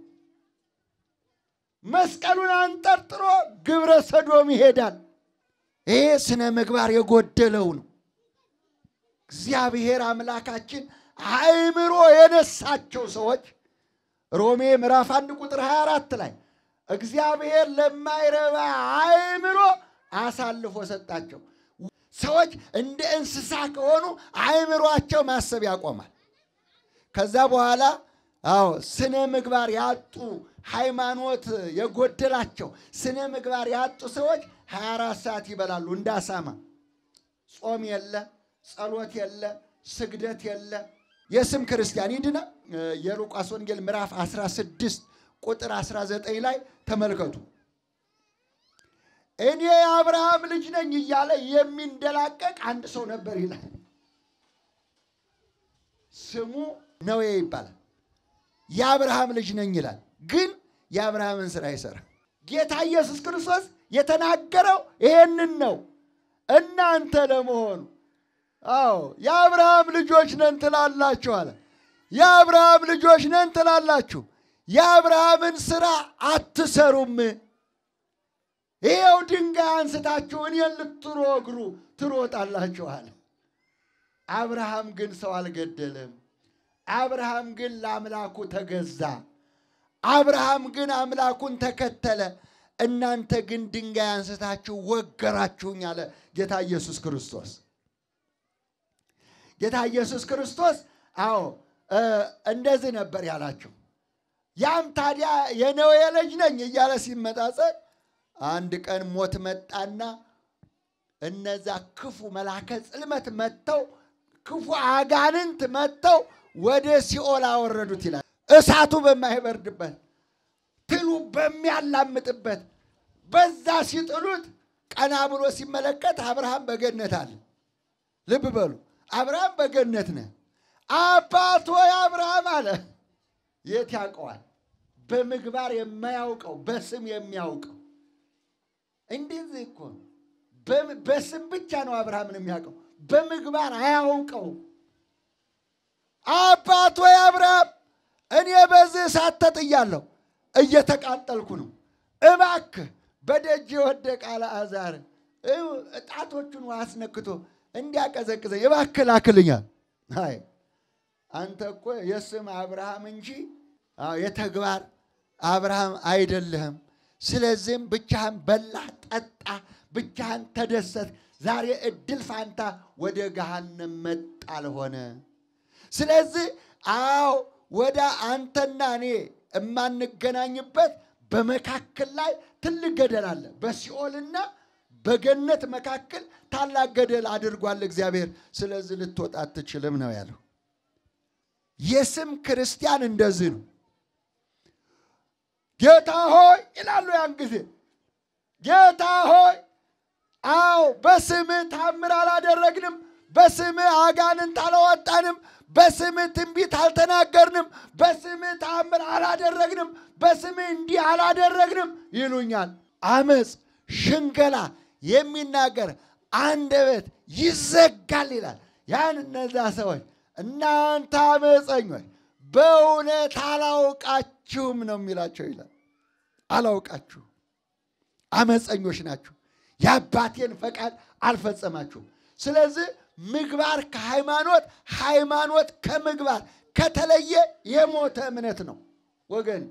Speaker 3: መስቀሉን አንጠልጥሎ ግብረ ሰዶም ይሄዳል። ይህ ስነ ምግባር የጎደለው ነው። እግዚአብሔር አምላካችን አእምሮ የነሳቸው ሰዎች ሮሜ ምዕራፍ አንድ ቁጥር 24 ላይ እግዚአብሔር ለማይረባ አእምሮ አሳልፎ ሰጣቸው። ሰዎች እንደ እንስሳ ከሆኑ አእምሯቸው ማሰብ ያቆማል። ከዛ በኋላ አዎ ስነ ምግባር ያጡ ሃይማኖት የጎደላቸው ስነ ምግባር ያጡ ሰዎች 24 ሰዓት ይበላሉ እንደ አሳማ። ጾም የለ፣ ጸሎት የለ፣ ስግደት የለ። የስም ክርስቲያን ይድና። የሉቃስ ወንጌል ምዕራፍ 16 ቁጥር 19 ላይ ተመልከቱ። እኔ የአብርሃም ልጅ ነኝ እያለ የሚንደላቀቅ አንድ ሰው ነበር ይላል። ስሙ ነዌ ይባላል። የአብርሃም ልጅ ነኝ ይላል፣ ግን የአብርሃምን ስራ አይሰራም። ጌታ ኢየሱስ ክርስቶስ የተናገረው ይሄንን ነው። እናንተ ለመሆኑ አዎ የአብርሃም ልጆች ነን ትላላችሁ አለ። የአብርሃም ልጆች ነን ትላላችሁ፣ የአብርሃምን ስራ አትሰሩም። ይኸው ድንጋይ አንስታችሁ እኔን ልትወግሩ ትሮጣላችሁ አለ። አብርሃም ግን ሰው አልገደለም። አብርሃም ግን ለአምላኩ ተገዛ። አብርሃም ግን አምላኩን ተከተለ። እናንተ ግን ድንጋይ አንስታችሁ ወገራችሁኝ አለ ጌታ ኢየሱስ ክርስቶስ። ጌታ ኢየሱስ ክርስቶስ አዎ እንደዚህ ነበር ያላቸው። ያም ታዲያ የነዌ ልጅ ነኝ እያለ ሲመጣጸን አንድ ቀን ሞት መጣና እነዛ ክፉ መላከ ጽልመት መጥተው ክፉ አጋንንት መጥተው ወደ ሲኦል አወረዱት ይላል። እሳቱ በማይበርድበት ትሉ በሚያላምጥበት በዛ ሲጥሉት ቀና ብሎ ሲመለከት አብርሃም በገነት አለ። ልብ በሉ አብርሃም በገነት ነህ። አባት ሆይ አብርሃም አለ። የት ያውቀዋል? በምግባር የማያውቀው በስም የሚያውቀው እንደዚህ እኮ ነው። በስም ብቻ ነው አብርሃምን የሚያውቀው፣ በምግባር አያውቀው። አባት ሆይ አብርሃም እኔ በዚህ እሳት ተጥያለሁ፣ እየተቃጠልኩ ነው። እባክህ በደጅ የወደቀ አልዓዛር ጣቶቹን ውሃ አስነክቶ እንዲያቀዘቅዘኝ እባክህ ላክልኛል። አይ አንተ እኮ የስም አብርሃም እንጂ አዎ የተግባር አብርሃም አይደለህም። ስለዚህም ብቻህን በላ ጠጣ፣ ብቻህን ተደሰት። ዛሬ እድል ፋንታ ወደ ገሃነም መጣል ሆነ። ስለዚህ አዎ ወደ አንተና እኔ የማንገናኝበት በመካከል ላይ ትልቅ ገደል አለ። በሲኦልና በገነት መካከል ታላቅ ገደል አድርጓል እግዚአብሔር። ስለዚህ ልትወጣ አትችልም ነው ያለው። የስም ክርስቲያን እንደዚህ ነው። ጌታ ሆይ ይላሉ ያን ጊዜ ጌታ ሆይ አዎ በስምህ ታምር አላደረግንም፣ በስምህ አጋንንት አላወጣንም፣ በስምህ ትንቢት አልተናገርንም፣ በስምህ ታምር አላደረግንም፣ በስምህ እንዲህ አላደረግንም ይሉኛል። አመፅ፣ ሽንገላ የሚናገር አንደበት ይዘጋል ይላል። ያን እነዛ ሰዎች እናንተ አመፀኞች በእውነት አላውቃችሁም ነው የሚላቸው ይላል። አላውቃችሁም፣ አመፀኞች ናችሁ፣ የአባቴን ፈቃድ አልፈጸማችሁም። ስለዚህ ምግባር ከሃይማኖት ሃይማኖት ከምግባር ከተለየ የሞተ እምነት ነው ወገን።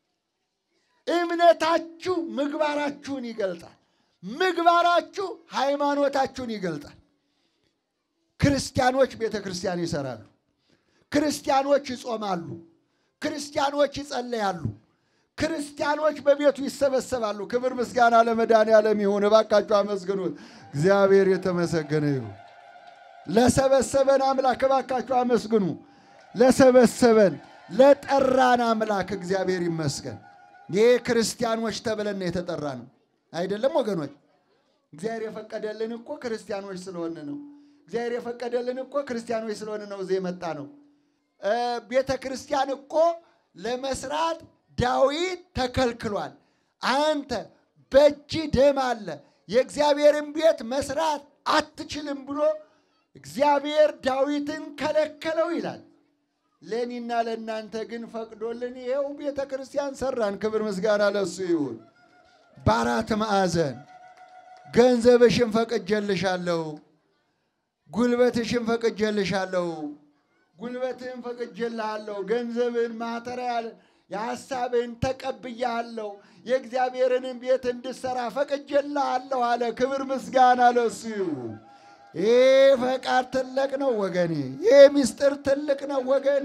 Speaker 3: እምነታችሁ ምግባራችሁን ይገልጣል። ምግባራችሁ ሃይማኖታችሁን ይገልጣል። ክርስቲያኖች ቤተ ክርስቲያን ይሰራሉ። ክርስቲያኖች ይጾማሉ። ክርስቲያኖች ይጸለያሉ። ክርስቲያኖች በቤቱ ይሰበሰባሉ። ክብር ምስጋና ለመድኃኔዓለም ይሁን። እባካችሁ አመስግኑት። እግዚአብሔር የተመሰገነ ይሁን። ለሰበሰበን አምላክ እባካችሁ አመስግኑ። ለሰበሰበን ለጠራን አምላክ እግዚአብሔር ይመስገን። ይህ ክርስቲያኖች ተብለን የተጠራ ነው አይደለም ወገኖች? እግዚአብሔር የፈቀደልን እኮ ክርስቲያኖች ስለሆነ ነው። እግዚአብሔር የፈቀደልን እኮ ክርስቲያኖች ስለሆነ ነው እዚህ የመጣ ነው። ቤተ ክርስቲያን እኮ ለመስራት ዳዊት ተከልክሏል። አንተ በእጅ ደም አለ፣ የእግዚአብሔርን ቤት መስራት አትችልም ብሎ እግዚአብሔር ዳዊትን ከለከለው ይላል። ለእኔና ለእናንተ ግን ፈቅዶልን ይኸው ቤተ ክርስቲያን ሰራን። ክብር ምስጋና ለሱ ይሁን። በአራት ማዕዘን ገንዘብሽን ፈቅጄልሻለሁ፣ ጉልበትሽን ፈቅጄልሻለሁ፣ ጉልበትህን ፈቅጄልሃለሁ፣ ገንዘብን ማተሪያል የሐሳብህን ተቀብያለሁ፣ የእግዚአብሔርንም ቤት እንድሰራ ፈቅጄልሃለሁ አለ። ክብር ምስጋና ለሱ ይሁን። ይህ ፈቃድ ትልቅ ነው ወገኔ። ይህ ምስጢር ትልቅ ነው ወገኔ።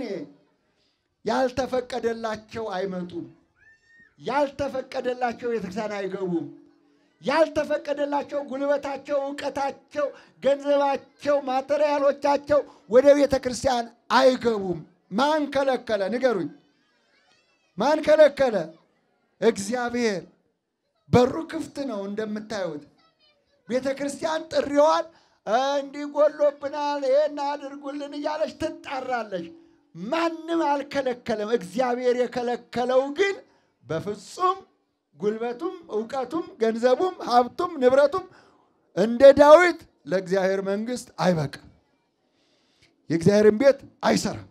Speaker 3: ያልተፈቀደላቸው አይመጡም። ያልተፈቀደላቸው ቤተክርስቲያን አይገቡም። ያልተፈቀደላቸው ጉልበታቸው፣ እውቀታቸው፣ ገንዘባቸው፣ ማቴሪያሎቻቸው ወደ ቤተ ክርስቲያን አይገቡም። ማን ከለከለ? ንገሩኝ። ማን ከለከለ? እግዚአብሔር። በሩ ክፍት ነው እንደምታዩት። ቤተ ክርስቲያን ጥሪዋን እንዲህ ጎሎብናል፣ ይህን አድርጉልን እያለች ትጣራለች። ማንም አልከለከለም። እግዚአብሔር የከለከለው ግን በፍጹም ጉልበቱም እውቀቱም ገንዘቡም ሀብቱም ንብረቱም እንደ ዳዊት ለእግዚአብሔር መንግሥት አይበቃም። የእግዚአብሔርን ቤት አይሰራም።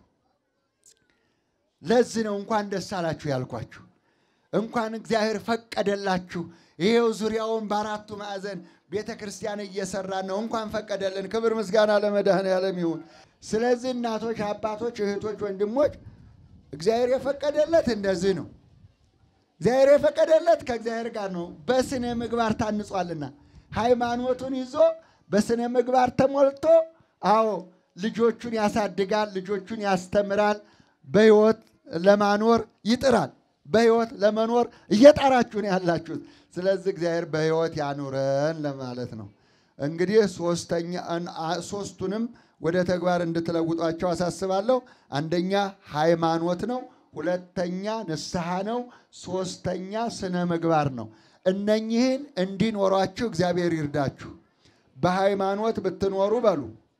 Speaker 3: ለዚህ ነው እንኳን ደስ አላችሁ ያልኳችሁ። እንኳን እግዚአብሔር ፈቀደላችሁ። ይሄው ዙሪያውን በአራቱ ማዕዘን ቤተ ክርስቲያን እየሰራን ነው። እንኳን ፈቀደልን። ክብር ምስጋና ለመድኃኔዓለም ይሁን። ስለዚህ እናቶች፣ አባቶች፣ እህቶች፣ ወንድሞች እግዚአብሔር የፈቀደለት እንደዚህ ነው። እግዚአብሔር የፈቀደለት ከእግዚአብሔር ጋር ነው። በስነ ምግባር ታንጿልና ሃይማኖቱን ይዞ በስነ ምግባር ተሞልቶ አዎ ልጆቹን ያሳድጋል፣ ልጆቹን ያስተምራል፣ በሕይወት ለማኖር ይጥራል። በሕይወት ለመኖር እየጣራችሁ ነው ያላችሁት። ስለዚህ እግዚአብሔር በሕይወት ያኑረን ለማለት ነው። እንግዲህ ሶስተኛ ሶስቱንም ወደ ተግባር እንድትለውጧቸው አሳስባለሁ። አንደኛ ሃይማኖት ነው። ሁለተኛ ንስሐ ነው። ሶስተኛ ስነ ምግባር ነው። እነኚህን እንዲኖሯችሁ እግዚአብሔር ይርዳችሁ። በሃይማኖት ብትኖሩ በሉ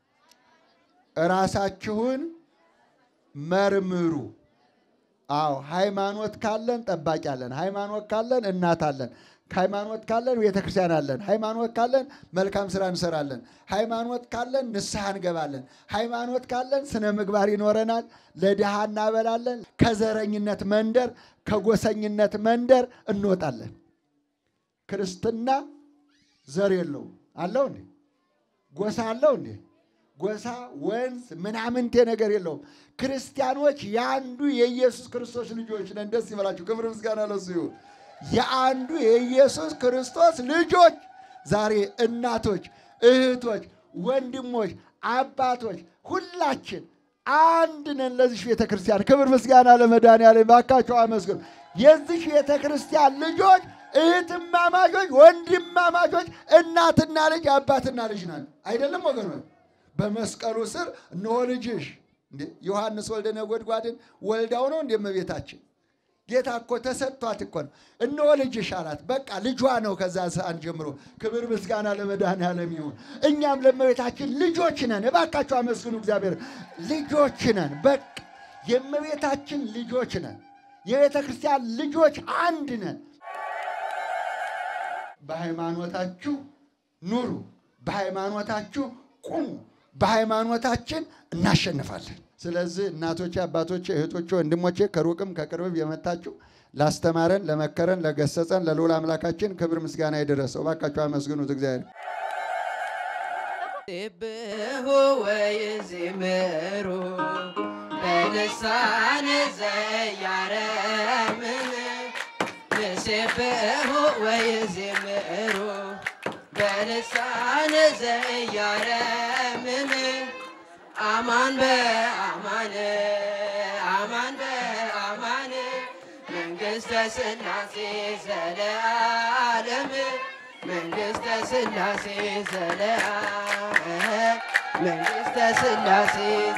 Speaker 3: ራሳችሁን መርምሩ። አዎ ሃይማኖት ካለን ጠባቂ አለን። ሃይማኖት ካለን እናት አለን። ሃይማኖት ካለን ቤተ ክርስቲያን አለን። ሃይማኖት ካለን መልካም ስራ እንሰራለን። ሃይማኖት ካለን ንስሐ እንገባለን። ሃይማኖት ካለን ስነ ምግባር ይኖረናል። ለድሃ እናበላለን። ከዘረኝነት መንደር፣ ከጎሰኝነት መንደር እንወጣለን። ክርስትና ዘር የለውም። አለው እንዴ? ጎሳ አለው እንዴ? ጎሳ፣ ወንዝ ምናምንቴ ነገር የለውም። ክርስቲያኖች የአንዱ የኢየሱስ ክርስቶስ ልጆች ነን። ደስ ይበላችሁ። ክብር ምስጋና ለሱ ይሁን። የአንዱ የኢየሱስ ክርስቶስ ልጆች ዛሬ እናቶች፣ እህቶች፣ ወንድሞች፣ አባቶች ሁላችን አንድ ነን። ለዚህ ቤተ ክርስቲያን ክብር ምስጋና ለመድኃኒዓለም። ባካቸው አመስግኑ። የዚህ ቤተ ክርስቲያን ልጆች እህትማማቾች፣ ወንድማማቾች፣ እናትና ልጅ አባትና ልጅ ናት። አይደለም ወገኖች? በመስቀሉ ስር እነሆ ልጅሽ እንዴ ዮሐንስ ወልደ ነጎድጓድን ወልዳው ነው እንደ እመቤታችን ጌታ እኮ ተሰጥቷት እኮ ነው። እነሆ ልጅሽ አላት። በቃ ልጇ ነው። ከዛ ሰዓት ጀምሮ ክብር ምስጋና ለመድኃኒዓለም ይሁን። እኛም ለእመቤታችን ልጆች ነን። እባካችሁ አመስግኑ እግዚአብሔር። ልጆች ነን። በቃ የእመቤታችን ልጆች ነን። የቤተ ክርስቲያን ልጆች አንድ ነን። በሃይማኖታችሁ ኑሩ፣ በሃይማኖታችሁ ቁሙ፣ በሃይማኖታችን እናሸንፋለን። ስለዚህ እናቶቼ፣ አባቶቼ፣ እህቶቼ፣ ወንድሞቼ ከሩቅም ከቅርብም የመጣችሁ ላስተማረን፣ ለመከረን፣ ለገሰጸን ለልዑል አምላካችን ክብር ምስጋና የደረሰው እባካችሁ አመስግኑት እግዚአብሔር።
Speaker 4: ይቤሁ ወይዝምሩ በልሳነ ዘያረምን ንሴብሑ ወይዝምሩ በልሳነ ዘያረምን አማን በአማን አማን በአማን መንግሥተ ሥላሴ ዘለዓለም መንግሥተ ሥላሴ ዘለዓለም መንግሥተ ሥላሴ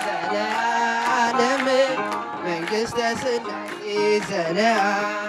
Speaker 4: ዘለዓለም መንግሥተ ሥላሴ ዘለዓለም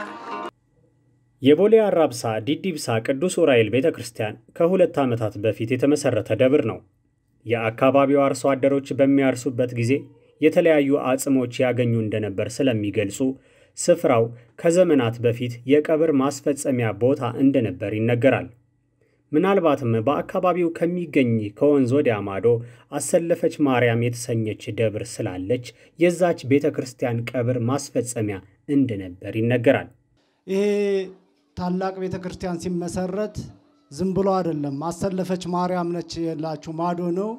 Speaker 1: የቦሌ አራብሳ ዲዲብሳ ቅዱስ ዑራኤል ቤተ ክርስቲያን ከሁለት ዓመታት በፊት የተመሠረተ ደብር ነው። የአካባቢው አርሶ አደሮች በሚያርሱበት ጊዜ የተለያዩ አጽሞች ያገኙ እንደነበር ስለሚገልጹ ስፍራው ከዘመናት በፊት የቀብር ማስፈጸሚያ ቦታ እንደነበር ይነገራል። ምናልባትም በአካባቢው ከሚገኝ ከወንዝ ወዲያ ማዶ አሰለፈች ማርያም የተሰኘች ደብር ስላለች የዛች ቤተ ክርስቲያን ቀብር ማስፈጸሚያ እንደነበር ይነገራል።
Speaker 5: ይሄ ታላቅ ቤተ ክርስቲያን ሲመሰረት ዝም ብሎ አይደለም። አሰለፈች ማርያም ነች የላችሁ ማዶ ነው።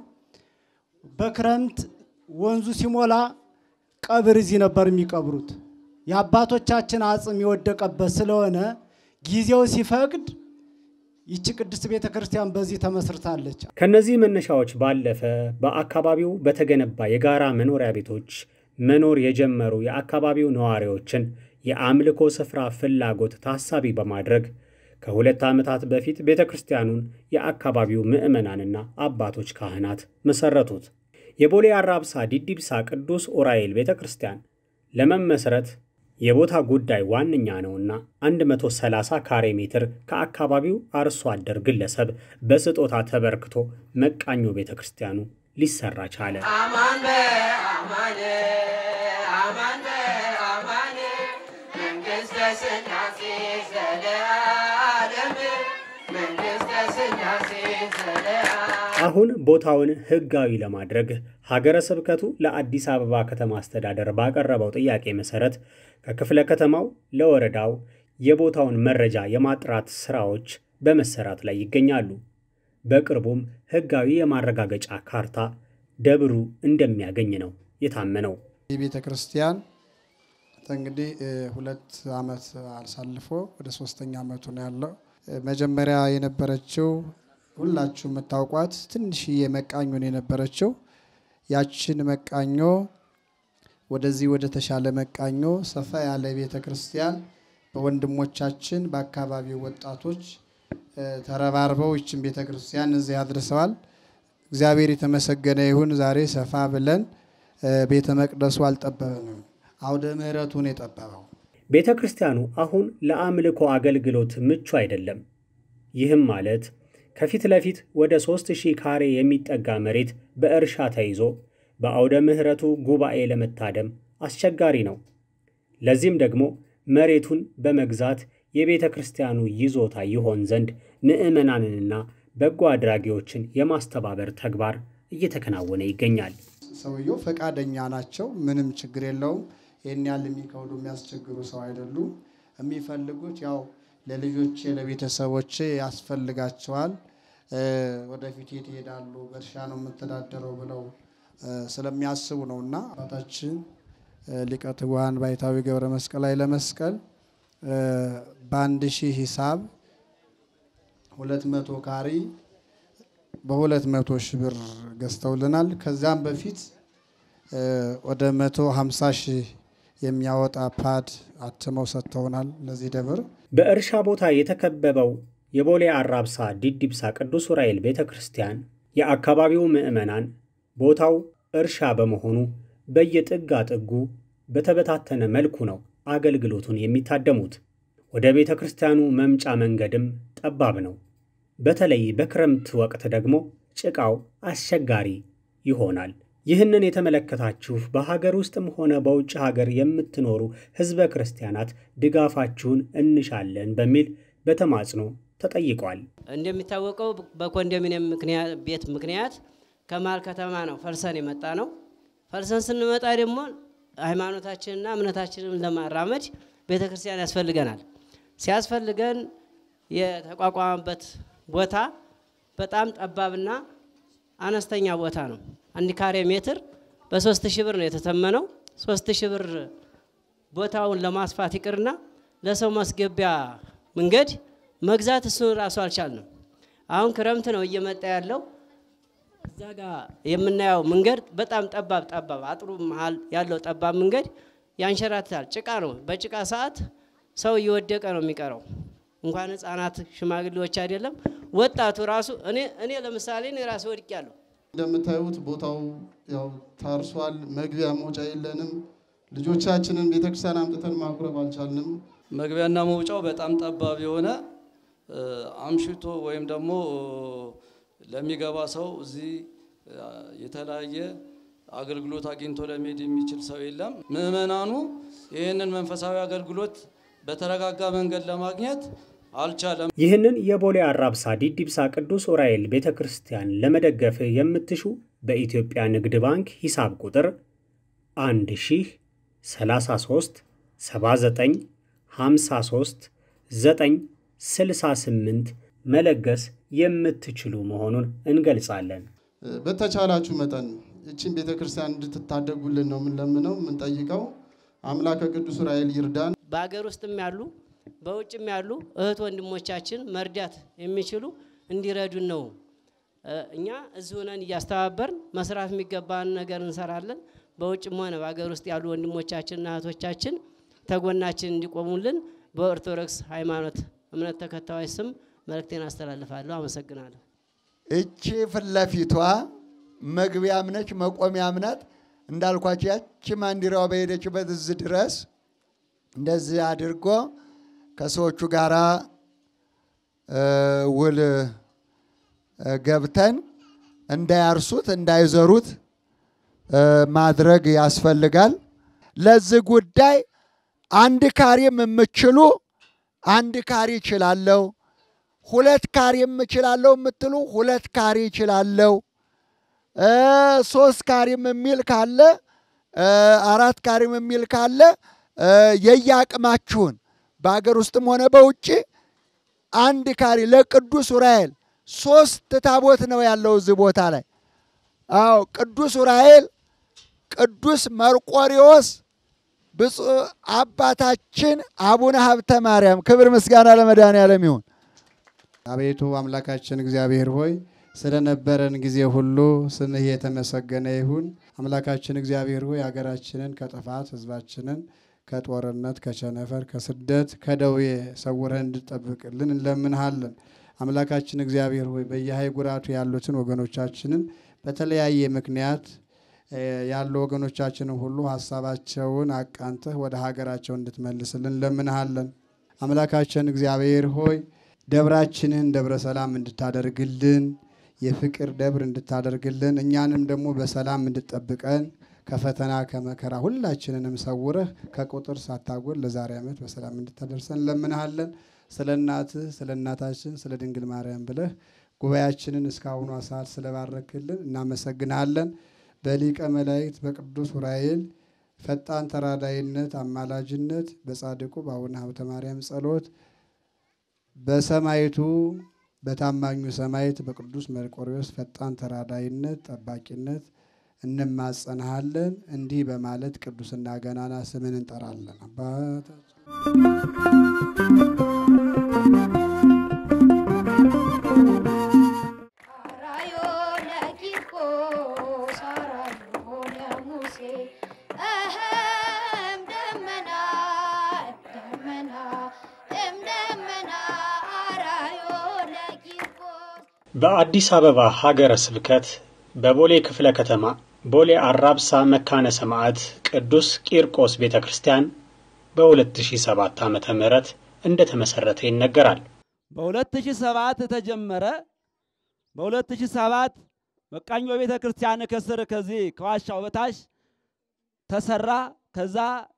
Speaker 5: በክረምት ወንዙ ሲሞላ ቀብር እዚህ ነበር የሚቀብሩት። የአባቶቻችን አጽም የወደቀበት ስለሆነ ጊዜው ሲፈቅድ ይቺ ቅድስት ቤተ ክርስቲያን በዚህ ተመስርታለች።
Speaker 1: ከነዚህ መነሻዎች ባለፈ በአካባቢው በተገነባ የጋራ መኖሪያ ቤቶች መኖር የጀመሩ የአካባቢው ነዋሪዎችን የአምልኮ ስፍራ ፍላጎት ታሳቢ በማድረግ ከሁለት ዓመታት በፊት ቤተ ክርስቲያኑን የአካባቢው ምዕመናንና አባቶች ካህናት መሠረቱት። የቦሌ አራብሳ ዲዲብሳ ቅዱስ ዑራኤል ቤተ ክርስቲያን ለመመስረት የቦታ ጉዳይ ዋነኛ ነውና 130 ካሬ ሜትር ከአካባቢው አርሶ አደር ግለሰብ በስጦታ ተበርክቶ መቃኞ ቤተ ክርስቲያኑ ሊሰራ ቻለ።
Speaker 4: አማን በአማን አማን በአማን መንግሥተ ሥላሴ ዘለዓለም መንግሥተ ሥላሴ ዘለዓለም
Speaker 1: አሁን ቦታውን ሕጋዊ ለማድረግ ሀገረ ስብከቱ ለአዲስ አበባ ከተማ አስተዳደር ባቀረበው ጥያቄ መሠረት ከክፍለ ከተማው ለወረዳው የቦታውን መረጃ የማጥራት ሥራዎች በመሰራት ላይ ይገኛሉ። በቅርቡም ሕጋዊ የማረጋገጫ ካርታ ደብሩ እንደሚያገኝ ነው የታመነው።
Speaker 6: ይህ ቤተ ክርስቲያን እንግዲህ ሁለት ዓመት አሳልፎ ወደ ሶስተኛ ዓመቱ ነው ያለው። መጀመሪያ የነበረችው ሁላችሁ የምታውቋት ትንሽዬ መቃኞ ነው የነበረችው። ያችን መቃኞ ወደዚህ ወደ ተሻለ መቃኞ ሰፋ ያለ ቤተ ክርስቲያን በወንድሞቻችን በአካባቢው ወጣቶች ተረባርበው ይችን ቤተ ክርስቲያን እዚህ አድርሰዋል። እግዚአብሔር የተመሰገነ ይሁን። ዛሬ ሰፋ ብለን ቤተ መቅደሱ አልጠበበንም፣ አውደ ምሕረቱን የጠበበው
Speaker 1: ቤተ ክርስቲያኑ አሁን ለአምልኮ አገልግሎት ምቹ አይደለም። ይህም ማለት ከፊት ለፊት ወደ 3000 ካሬ የሚጠጋ መሬት በእርሻ ተይዞ በአውደ ምሕረቱ ጉባኤ ለመታደም አስቸጋሪ ነው። ለዚህም ደግሞ መሬቱን በመግዛት የቤተ ክርስቲያኑ ይዞታ ይሆን ዘንድ ምዕመናንንና በጎ አድራጊዎችን የማስተባበር ተግባር እየተከናወነ ይገኛል።
Speaker 6: ሰውየው ፈቃደኛ ናቸው። ምንም ችግር የለውም። ይህን ያህል የሚከብዱ የሚያስቸግሩ ሰው አይደሉም። የሚፈልጉት ያው ለልጆቼ ለቤተሰቦቼ ያስፈልጋቸዋል፣ ወደፊት የት ይሄዳሉ፣ በእርሻ ነው የምተዳደረው ብለው ስለሚያስቡ ነው እና አባታችን ሊቀ ትጉሃን ባይታዊ ገብረ መስቀል ኃይለ መስቀል በአንድ ሺህ ሂሳብ ሁለት መቶ ካሪ በሁለት መቶ ሺህ ብር ገዝተውልናል። ከዚያም በፊት ወደ መቶ ሀምሳ ሺህ የሚያወጣ ፓድ አትመው ሰጥተውናል። ለዚህ ደብር
Speaker 1: በእርሻ ቦታ የተከበበው የቦሌ አራብሳ ዲዲብሳ ቅዱስ ዑራኤል ቤተ ክርስቲያን የአካባቢው ምዕመናን ቦታው እርሻ በመሆኑ በየጥጋ ጥጉ በተበታተነ መልኩ ነው አገልግሎቱን የሚታደሙት። ወደ ቤተ ክርስቲያኑ መምጫ መንገድም ጠባብ ነው። በተለይ በክረምት ወቅት ደግሞ ጭቃው አስቸጋሪ ይሆናል። ይህንን የተመለከታችሁ በሀገር ውስጥም ሆነ በውጭ ሀገር የምትኖሩ ሕዝበ ክርስቲያናት ድጋፋችሁን እንሻለን በሚል በተማጽኖ ተጠይቋል።
Speaker 7: እንደሚታወቀው በኮንዶሚኒየም ምክንያት ቤት ምክንያት ከመሀል ከተማ ነው ፈልሰን የመጣ ነው። ፈልሰን ስንመጣ ደግሞ ሃይማኖታችንና እምነታችንን ለማራመድ ቤተ ክርስቲያን ያስፈልገናል። ሲያስፈልገን የተቋቋመበት ቦታ በጣም ጠባብና አነስተኛ ቦታ ነው። አንድ ካሬ ሜትር በሶስት ሺህ ብር ነው የተተመነው። ሶስት ሺህ ብር ቦታውን ለማስፋት ይቅርና ለሰው ማስገቢያ መንገድ መግዛት እሱን ራሱ አልቻልንም። አሁን ክረምት ነው እየመጣ ያለው። እዛ ጋር የምናየው መንገድ በጣም ጠባብ ጠባብ አጥሩ መሀል ያለው ጠባብ መንገድ ያንሸራትታል። ጭቃ ነው። በጭቃ ሰዓት ሰው እየወደቀ ነው የሚቀረው። እንኳን ሕፃናት ሽማግሌዎች አይደለም ወጣቱ ራሱ እኔ እኔ ለምሳሌ እኔ ራሱ ወድቄያለሁ።
Speaker 8: እንደምታዩት ቦታው ያው ታርሷል። መግቢያ መውጫ የለንም። ልጆቻችንን ቤተክርስቲያን አምጥተን ማቁረብ አልቻልንም።
Speaker 9: መግቢያና መውጫው በጣም ጠባብ የሆነ አምሽቶ ወይም ደግሞ ለሚገባ ሰው እዚህ የተለያየ አገልግሎት አግኝቶ ለመሄድ የሚችል ሰው የለም። ምዕመናኑ ይህንን መንፈሳዊ አገልግሎት በተረጋጋ መንገድ ለማግኘት አልቻለም።
Speaker 1: ይህንን የቦሌ አራብሳ ዲዲብሳ ቅዱስ ዑራኤል ቤተ ክርስቲያን ለመደገፍ የምትሹ በኢትዮጵያ ንግድ ባንክ ሂሳብ ቁጥር 1 ሺህ 33 79 53 9 68 መለገስ የምትችሉ መሆኑን እንገልጻለን።
Speaker 8: በተቻላችሁ መጠን ይችን ቤተ ክርስቲያን እንድትታደጉልን ነው የምንለምነው የምንጠይቀው። አምላከ ቅዱስ ዑራኤል ይርዳን።
Speaker 7: በሀገር ውስጥም ያሉ በውጭም ያሉ እህት ወንድሞቻችን መርዳት የሚችሉ እንዲረዱን ነው። እኛ እዚህ ሆነን እያስተባበርን መስራት የሚገባን ነገር እንሰራለን። በውጭም ሆነ በሀገር ውስጥ ያሉ ወንድሞቻችንና እህቶቻችን ተጎናችን እንዲቆሙልን በኦርቶዶክስ ሃይማኖት እምነት ተከታዮች ስም መልእክቴን አስተላልፋለሁ። አመሰግናለሁ።
Speaker 3: እቺ ፊት ለፊቷ መግቢያም ነች መቆሚያም ናት። እንዳልኳቸው ያቺ ማንዲራዋ በሄደችበት እዚህ ድረስ እንደዚህ አድርጎ ከሰዎቹ ጋራ ውል ገብተን እንዳያርሱት እንዳይዘሩት ማድረግ ያስፈልጋል። ለዚህ ጉዳይ አንድ ካሪም የምችሉ አንድ ካሪ ይችላለሁ፣ ሁለት ካሪ የምችላለሁ የምትሉ ሁለት ካሪ ይችላለሁ፣ ሶስት ካሪም የሚል ካለ አራት ካሪም የሚል ካለ የየአቅማችሁን በሀገር ውስጥም ሆነ በውጭ አንድ ካሪ ለቅዱስ ዑራኤል ሶስት ታቦት ነው ያለው እዚህ ቦታ ላይ። አዎ ቅዱስ ዑራኤል፣ ቅዱስ መርቆሪዎስ፣ ብፁዕ አባታችን አቡነ ሀብተ ማርያም ክብር ምስጋና ለመድኃኔዓለም ይሁን።
Speaker 6: አቤቱ አምላካችን እግዚአብሔር ሆይ ስለነበረን ጊዜ ሁሉ ስምህ የተመሰገነ ይሁን። አምላካችን እግዚአብሔር ሆይ ሀገራችንን ከጥፋት ህዝባችንን ከጦርነት፣ ከቸነፈር፣ ከስደት፣ ከደዌ ሰውረን እንድጠብቅልን እንለምንሃለን። አምላካችን እግዚአብሔር ሆይ በየሀገራቱ ያሉትን ወገኖቻችንን በተለያየ ምክንያት ያሉ ወገኖቻችንን ሁሉ ሀሳባቸውን አቃንተህ ወደ ሀገራቸው እንድትመልስልን እንለምንሃለን። አምላካችን እግዚአብሔር ሆይ ደብራችንን ደብረ ሰላም እንድታደርግልን የፍቅር ደብር እንድታደርግልን እኛንም ደግሞ በሰላም እንድጠብቀን ከፈተና ከመከራ ሁላችንንም ሰውረህ ከቁጥር ሳታጎል ለዛሬ ዓመት በሰላም እንድታደርሰን እንለምንሃለን። ስለ እናትህ ስለ እናታችን ስለ ድንግል ማርያም ብለህ ጉባኤያችንን እስካሁኗ ሰዓት ስለባረክልን እናመሰግናለን። በሊቀ መላእክት በቅዱስ ዑራኤል ፈጣን ተራዳይነት አማላጅነት በጻድቁ በአቡነ ሀብተ ማርያም ጸሎት በሰማይቱ በታማኙ ሰማይት በቅዱስ መርቆሬዎስ ፈጣን ተራዳይነት ጠባቂነት እንማጸንሃለን። እንዲህ በማለት ቅዱስና ገናና ስምን እንጠራለን። አባታችን
Speaker 10: አራዮ ለቂርቆስ አራዮ ለሙሴ እህም ደመና ደመና እም ደመና አራዮ ለቂርቆስ
Speaker 1: በአዲስ አበባ ሀገረ ስብከት በቦሌ ክፍለ ከተማ ቦሌ አራብሳ መካነ ሰማዕት ቅዱስ ቂርቆስ ቤተ ክርስቲያን በ2007 ዓ ም እንደተመሠረተ ይነገራል።
Speaker 11: በ2007 ተጀመረ። በ2007 መቃኞ ቤተ ክርስቲያን ከስር ከዚህ ከዋሻው በታች ተሰራ። ከዛ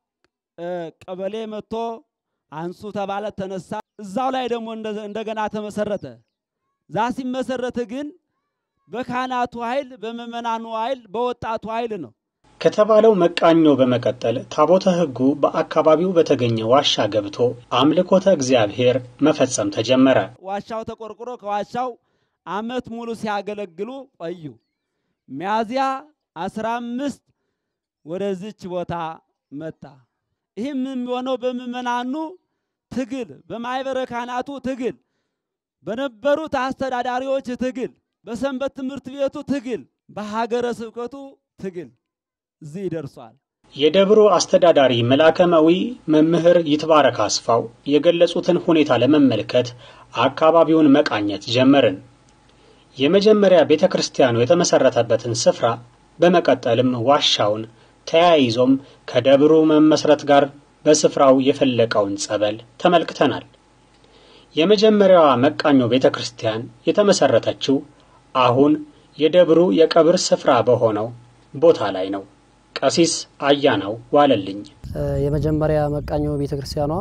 Speaker 11: ቀበሌ መጥቶ አንሱ ተባለ፣ ተነሳ። እዛው ላይ ደግሞ እንደገና ተመሰረተ። ዛ ሲመሰረት ግን በካህናቱ ኃይል፣ በምዕመናኑ ኃይል፣ በወጣቱ ኃይል ነው።
Speaker 1: ከተባለው መቃኞ በመቀጠል ታቦተ ሕጉ በአካባቢው በተገኘ ዋሻ ገብቶ አምልኮተ እግዚአብሔር መፈጸም ተጀመረ።
Speaker 11: ዋሻው ተቆርቁሮ ከዋሻው አመት ሙሉ ሲያገለግሉ ቆዩ። ሚያዝያ አስራ አምስት ወደዚች ቦታ መጣ። ይህም የሚሆነው በምዕመናኑ ትግል፣ በማኅበረ ካህናቱ ትግል፣ በነበሩት አስተዳዳሪዎች ትግል፣ በሰንበት ትምህርት ቤቱ ትግል፣ በሀገረ ስብከቱ ትግል እዚህ ይደርሷል።
Speaker 1: የደብሩ አስተዳዳሪ መላከመዊ መምህር ይትባረክ አስፋው የገለጹትን ሁኔታ ለመመልከት አካባቢውን መቃኘት ጀመርን። የመጀመሪያ ቤተ ክርስቲያኑ የተመሠረተበትን ስፍራ በመቀጠልም ዋሻውን ተያይዞም ከደብሩ መመስረት ጋር በስፍራው የፈለቀውን ጸበል ተመልክተናል። የመጀመሪያዋ መቃኞ ቤተ ክርስቲያን የተመሠረተችው አሁን የደብሩ የቀብር ስፍራ በሆነው ቦታ ላይ ነው። ቀሲስ አያናው ዋለልኝ
Speaker 12: የመጀመሪያ መቃኞ ቤተ ክርስቲያኗ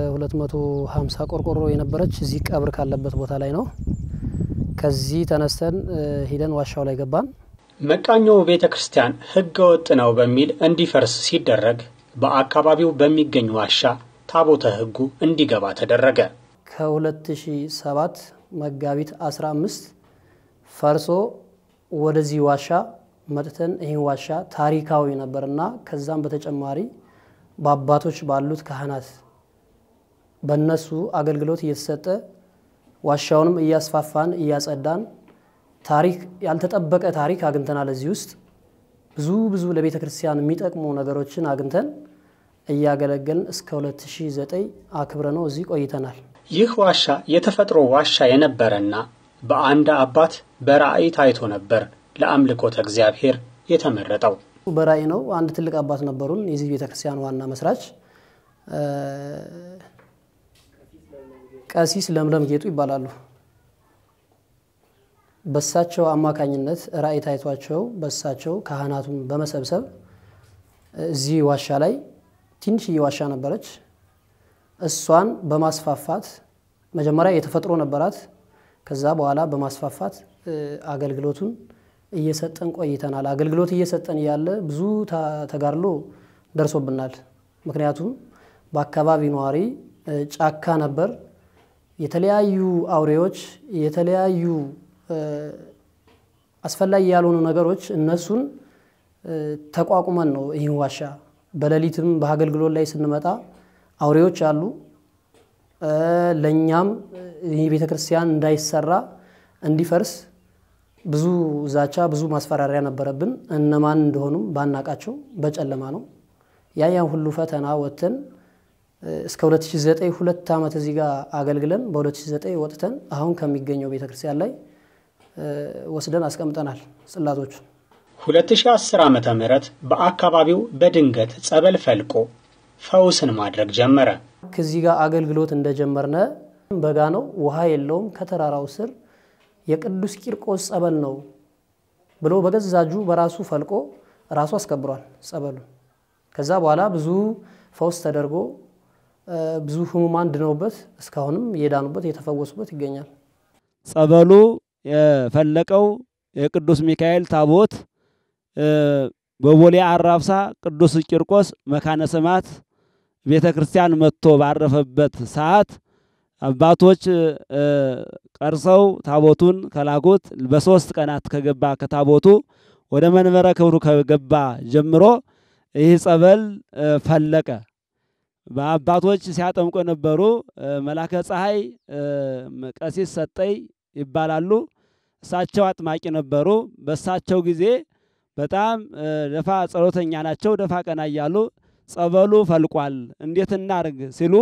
Speaker 12: 250 ቆርቆሮ የነበረች እዚህ ቀብር ካለበት ቦታ ላይ ነው። ከዚህ ተነስተን ሂደን ዋሻው ላይ ገባን።
Speaker 1: መቃኞ ቤተ ክርስቲያን ሕገ ወጥ ነው በሚል እንዲፈርስ ሲደረግ በአካባቢው በሚገኝ ዋሻ ታቦተ ሕጉ እንዲገባ ተደረገ።
Speaker 12: ከ2007 መጋቢት 15 ፈርሶ ወደዚህ ዋሻ መጥተን ይህን ዋሻ ታሪካዊ ነበርና ከዛም በተጨማሪ በአባቶች ባሉት ካህናት በነሱ አገልግሎት እየተሰጠ ዋሻውንም እያስፋፋን እያጸዳን ታሪክ ያልተጠበቀ ታሪክ አግኝተናል። እዚህ ውስጥ ብዙ ብዙ ለቤተ ክርስቲያን የሚጠቅሙ ነገሮችን አግኝተን እያገለገልን እስከ 2009 አክብረ ነው እዚህ ቆይተናል።
Speaker 1: ይህ ዋሻ የተፈጥሮ ዋሻ የነበረና በአንድ አባት በራእይ ታይቶ ነበር ለአምልኮተ እግዚአብሔር የተመረጠው።
Speaker 12: በራእይ ነው። አንድ ትልቅ አባት ነበሩን፣ የዚህ ቤተ ክርስቲያን ዋና መስራች ቀሲስ ለምለም ጌጡ ይባላሉ። በሳቸው አማካኝነት ራእይ ታይቷቸው በሳቸው ካህናቱን በመሰብሰብ እዚህ ዋሻ ላይ ትንሽዬ ዋሻ ነበረች። እሷን በማስፋፋት መጀመሪያ የተፈጥሮ ነበራት። ከዛ በኋላ በማስፋፋት አገልግሎቱን እየሰጠን ቆይተናል። አገልግሎት እየሰጠን እያለ ብዙ ተጋድሎ ደርሶብናል። ምክንያቱም በአካባቢ ነዋሪ ጫካ ነበር። የተለያዩ አውሬዎች፣ የተለያዩ አስፈላጊ ያልሆኑ ነገሮች እነሱን ተቋቁመን ነው ይህን ዋሻ በሌሊትም በአገልግሎት ላይ ስንመጣ አውሬዎች አሉ። ለእኛም ይህ ቤተ ክርስቲያን እንዳይሰራ እንዲፈርስ ብዙ ዛቻ፣ ብዙ ማስፈራሪያ ነበረብን። እነማን እንደሆኑም ባናቃቸው በጨለማ ነው። ያ ያን ሁሉ ፈተና ወጥተን እስከ 2009 ሁለት ዓመት እዚህ ጋር አገልግለን በ2009 ወጥተን አሁን ከሚገኘው ቤተ ክርስቲያን ላይ ወስደን አስቀምጠናል ጽላቶቹ።
Speaker 1: 2010 ዓ ም በአካባቢው በድንገት ጸበል ፈልቆ ፈውስን ማድረግ ጀመረ።
Speaker 12: ከዚህ ጋር አገልግሎት እንደጀመርነ በጋ ነው፣ ውሃ የለውም። ከተራራው ስር የቅዱስ ቂርቆስ ጸበል ነው ብሎ በገዛ እጁ በራሱ ፈልቆ ራሱ አስከብሯል ጸበሉን። ከዛ በኋላ ብዙ ፈውስ ተደርጎ ብዙ ህሙማን ድነውበት እስካሁንም እየዳኑበት እየተፈወሱበት ይገኛል።
Speaker 11: ጸበሉ የፈለቀው የቅዱስ ሚካኤል ታቦት በቦሌ አራብሳ ቅዱስ ቂርቆስ መካነ ሰማዕት ቤተ ክርስቲያን መጥቶ ባረፈበት ሰዓት አባቶች ቀርጸው ታቦቱን ከላኩት በሶስት ቀናት ከገባ ከታቦቱ ወደ መንበረ ክብሩ ከገባ ጀምሮ ይህ ጸበል ፈለቀ። በአባቶች ሲያጠምቁ የነበሩ መላከ ፀሐይ ቀሲስ ሰጠይ ይባላሉ። እሳቸው አጥማቂ ነበሩ። በእሳቸው ጊዜ በጣም ደፋ ጸሎተኛ ናቸው። ደፋ ቀና እያሉ ጸበሉ ፈልቋል፣ እንዴት እናርግ ሲሉ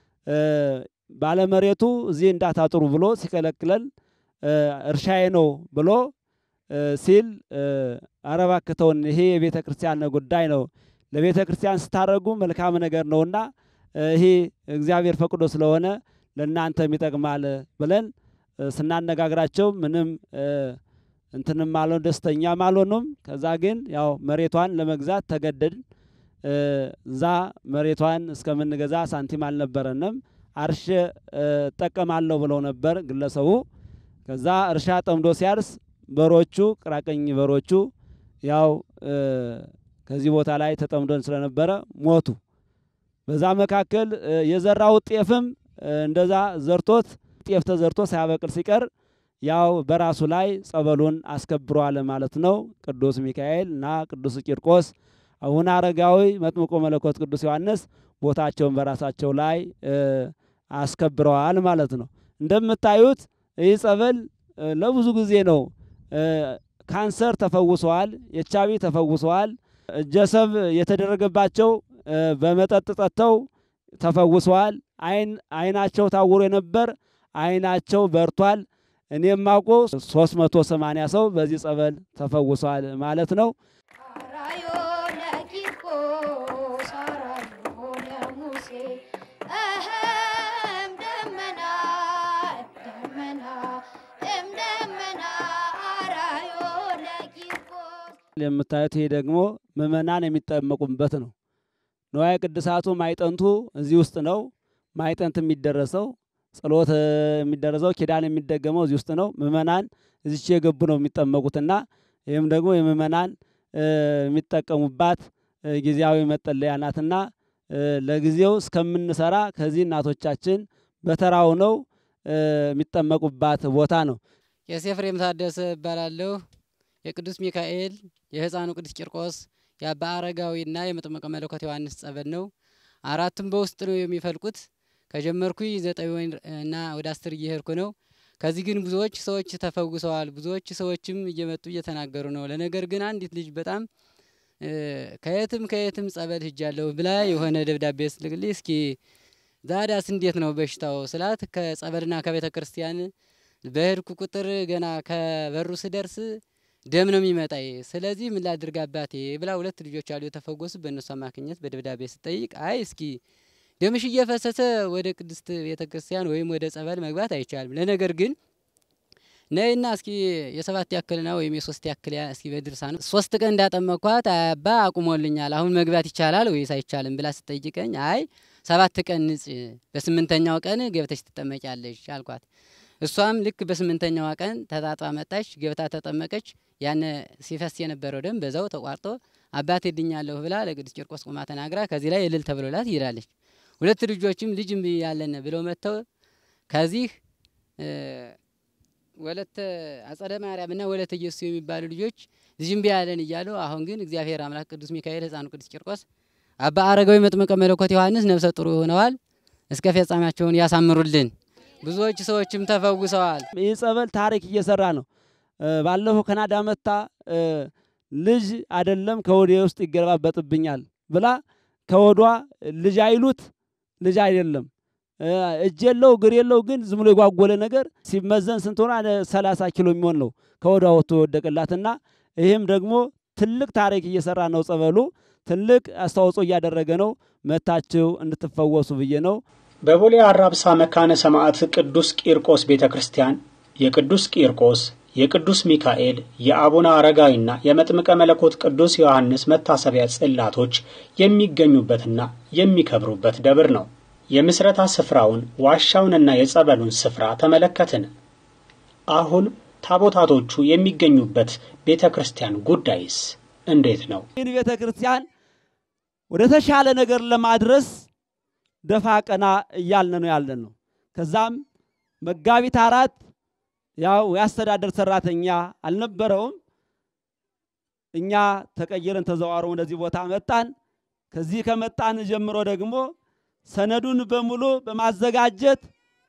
Speaker 11: ባለመሬቱ እዚህ እንዳታጥሩ ብሎ ሲከለክለን እርሻዬ ነው ብሎ ሲል አረባክተውን ይሄ የቤተ ክርስቲያን ጉዳይ ነው ለቤተ ክርስቲያን ስታደርጉ መልካም ነገር ነውና ይሄ እግዚአብሔር ፈቅዶ ስለሆነ ለእናንተም ይጠቅማል ብለን ስናነጋግራቸው ምንም እንትንም አልሆን ደስተኛም አልሆኑም። ከዛ ግን ያው መሬቷን ለመግዛት ተገደድን። እዛ መሬቷን እስከምንገዛ ሳንቲም አልነበረንም። አርሼ እጠቀማለሁ ብለው ነበር ግለሰቡ። ከዛ እርሻ ጠምዶ ሲያርስ በሮቹ ቅራቀኝ በሮቹ ያው ከዚህ ቦታ ላይ ተጠምዶን ስለነበረ ሞቱ። በዛ መካከል የዘራው ጤፍም እንደዛ ዘርቶት ጤፍ ተዘርቶ ሳያበቅል ሲቀር ያው በራሱ ላይ ጸበሉን አስከብሯል ማለት ነው። ቅዱስ ሚካኤል እና ቅዱስ ቂርቆስ አቡነ አረጋዊ መጥምቆ መለኮት ቅዱስ ዮሐንስ ቦታቸውን በራሳቸው ላይ አስከብረዋል ማለት ነው። እንደምታዩት ይህ ጸበል ለብዙ ጊዜ ነው። ካንሰር ተፈውሰዋል፣ ኤች አይ ቪ ተፈውሰዋል። ጀሰብ የተደረገባቸው በመጠጥ ጠጥተው ተፈውሰዋል። አይን አይናቸው ታውሮ የነበር አይናቸው በርቷል። እኔም አውቆ 380 ሰው በዚህ ጸበል ተፈውሷል ማለት ነው።
Speaker 10: አራዮ ለቂርቆስ አራዮ ለሙሴ እህም ደመና ደመና እም ደመና አራዮ ለቂርቆስ
Speaker 11: የምታዩት ይሄ ደግሞ ምእመናን የሚጠመቁበት ነው። ንዋየ ቅድሳቱ ማይጠንቱ እዚህ ውስጥ ነው። ማይጠንት የሚደረሰው ጸሎት የሚደረሰው ኪዳን የሚደገመው እዚህ ውስጥ ነው። ምእመናን እዚች የገቡ ነው የሚጠመቁትና ይህም ደግሞ የምእመናን የሚጠቀሙባት ጊዜያዊ መጠለያ ናትና ለጊዜው እስከምንሰራ ከዚህ እናቶቻችን በተራው ነው የሚጠመቁባት ቦታ ነው።
Speaker 13: ቄስ ኤፍሬም ታደሰ እባላለሁ። የቅዱስ ሚካኤል የሕፃኑ ቅዱስ ቂርቆስ የአባ አረጋዊና የመጥምቀ መለኮት ዮሐንስ ጸበል ነው። አራቱም በውስጥ ነው የሚፈልቁት። ከጀመርኩኝ ዘጠኝ ወይን እና ወደ አስር እየሄድኩ ነው። ከዚህ ግን ብዙዎች ሰዎች ተፈውሰዋል። ብዙዎች ሰዎችም እየመጡ እየተናገሩ ነው። ለነገር ግን አንዲት ልጅ በጣም ከየትም ከየትም ጸበል ሂጃለሁ ብላ የሆነ ደብዳቤ ስልክልኝ እስኪ ዛዳስ እንዴት ነው በሽታው ስላት ከጸበልና ከቤተ ክርስቲያን በሄድኩ ቁጥር ገና ከበሩ ስደርስ ደም ነው የሚመጣይ። ስለዚህ ምን ላድርግ አባቴ ብላ ሁለት ልጆች አሉ የተፈወሱ በእነሱ አማካኝነት በደብዳቤ ስጠይቅ አይ እስኪ ደምሽ እየፈሰሰ ወደ ቅድስት ቤተ ክርስቲያን ወይም ወደ ጸበል መግባት አይቻልም። ለነገር ግን ነይና እስኪ የሰባት ያክልና ወይም የሶስት ያክል እስኪ በድርሳኑ ሶስት ቀን እንዳጠመኳት አባ አቁሞልኛል፣ አሁን መግባት ይቻላል ወይስ አይቻልም ብላ ስጠይቀኝ አይ ሰባት ቀን ንጽ በስምንተኛው ቀን ገብተሽ ትጠመቂያለሽ አልኳት። እሷም ልክ በስምንተኛዋ ቀን ተጣጥባ መጣች፣ ገብታ ተጠመቀች። ያን ሲፈስ የነበረው ደም በዛው ተቋርጦ አባቴ ድኛለሁ ብላ ለቅዱስ ቂርቆስ ቁማ ተናግራ ከዚህ ላይ እልል ተብሎላት ይሄዳለች። ሁለት ልጆችም ልጅ እምቢ ያለን ብለው መጥተው ከዚህ ወለተ አጸደ ማርያም እና ወለተ ኢየሱስ የሚባሉ ልጆች ልጅ እምቢ ያለን እያሉ አሁን ግን እግዚአብሔር አምላክ ቅዱስ ሚካኤል ሕፃኑ ቅዱስ ቂርቆስ አባ አረጋዊ መጥምቀ መለኮት ዮሐንስ ነፍሰ ጥሩ ሆነዋል። እስከ ፍጻሜያቸውን ያሳምሩልን። ብዙዎች ሰዎችም ተፈውሰዋል።
Speaker 11: ይህ ጸበል ታሪክ እየሰራ ነው። ባለፈው ካናዳ መታ ልጅ አይደለም ከወዴ ውስጥ ይገለባበጥብኛል ብላ ከወዷ ልጅ አይሉት ልጅ አይደለም እጅ የለው እግር የለው ግን ዝም ብሎ የጓጎለ ነገር ሲመዘን ስንት ሆነ? ሰላሳ ኪሎ የሚሆን ነው ከወዷ ወጥቶ የወደቀላትና ይህም ደግሞ ትልቅ ታሪክ እየሰራ ነው። ጸበሉ ትልቅ አስተዋጽኦ እያደረገ ነው። መታችሁ እንድትፈወሱ ብዬ ነው።
Speaker 1: በቦሌ አራብሳ መካነ ሰማዕት ቅዱስ ቂርቆስ ቤተ ክርስቲያን የቅዱስ ቂርቆስ የቅዱስ ሚካኤል የአቡነ አረጋዊና የመጥምቀ መለኮት ቅዱስ ዮሐንስ መታሰቢያ ጽላቶች የሚገኙበትና የሚከብሩበት ደብር ነው። የምስረታ ስፍራውን ዋሻውንና የጸበሉን ስፍራ ተመለከትን። አሁን ታቦታቶቹ የሚገኙበት ቤተ ክርስቲያን ጉዳይስ እንዴት ነው?
Speaker 11: ይህን ቤተ ክርስቲያን ወደ ተሻለ ነገር ለማድረስ ደፋ ቀና እያልን ነው ያለን ነው። ከዛም መጋቢት አራት ያው የአስተዳደር ሰራተኛ አልነበረውም። እኛ ተቀይረን ተዘዋውሮ ወደዚህ ቦታ መጣን። ከዚህ ከመጣን ጀምሮ ደግሞ ሰነዱን በሙሉ በማዘጋጀት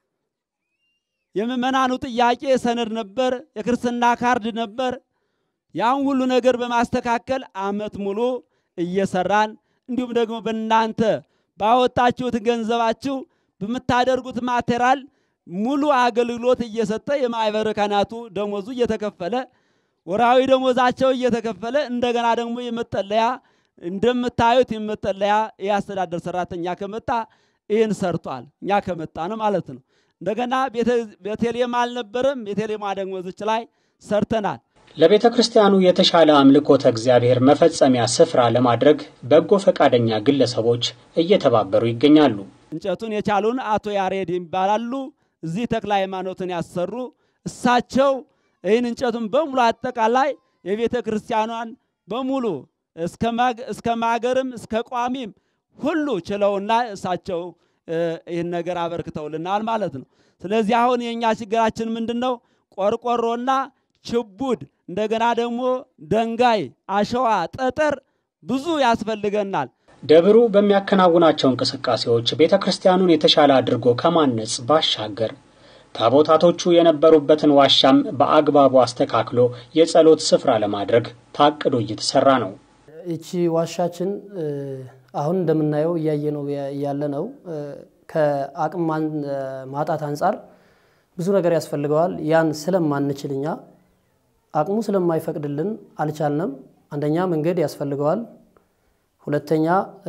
Speaker 11: የምእመናኑ ጥያቄ ሰነድ ነበር፣ የክርስትና ካርድ ነበር። ያን ሁሉ ነገር በማስተካከል አመት ሙሉ እየሰራን እንዲሁም ደግሞ በእናንተ ባወጣችሁት ገንዘባችሁ በምታደርጉት ማቴሪያል ሙሉ አገልግሎት እየሰጠ የማኅበረ ካህናቱ ደሞዙ እየተከፈለ ወራዊ ደሞዛቸው እየተከፈለ እንደገና ደግሞ የመጠለያ እንደምታዩት የመጠለያ የአስተዳደር ሰራተኛ ከመጣ ይህን ሰርቷል። እኛ ከመጣ ነው ማለት ነው። እንደገና ቤተልሔም አልነበረም። ቤተልሔም ደግሞ ዝች ላይ ሰርተናል።
Speaker 1: ለቤተ ክርስቲያኑ የተሻለ አምልኮተ እግዚአብሔር መፈጸሚያ ስፍራ ለማድረግ በጎ ፈቃደኛ ግለሰቦች እየተባበሩ ይገኛሉ።
Speaker 11: እንጨቱን የቻሉን አቶ ያሬድ ይባላሉ። እዚህ ተክለ ሃይማኖትን ያሰሩ እሳቸው ይህን እንጨቱን በሙሉ አጠቃላይ የቤተ ክርስቲያኗን በሙሉ እስከ ማገርም እስከ ቋሚም ሁሉ ችለውና እሳቸው ይህን ነገር አበርክተውልናል ማለት ነው። ስለዚህ አሁን የእኛ ችግራችን ምንድን ነው? ቆርቆሮና ችቡድ እንደገና ደግሞ ደንጋይ፣ አሸዋ፣ ጠጠር ብዙ ያስፈልገናል።
Speaker 1: ደብሩ በሚያከናውናቸው እንቅስቃሴዎች ቤተ ክርስቲያኑን የተሻለ አድርጎ ከማነጽ ባሻገር ታቦታቶቹ የነበሩበትን ዋሻም በአግባቡ አስተካክሎ የጸሎት ስፍራ ለማድረግ ታቅዶ እየተሰራ ነው።
Speaker 12: ይቺ ዋሻችን አሁን እንደምናየው እያየ ነው ያለ ነው። ከአቅም ማጣት አንጻር ብዙ ነገር ያስፈልገዋል። ያን ስለማንችል እኛ አቅሙ ስለማይፈቅድልን አልቻልንም። አንደኛ መንገድ ያስፈልገዋል። ሁለተኛ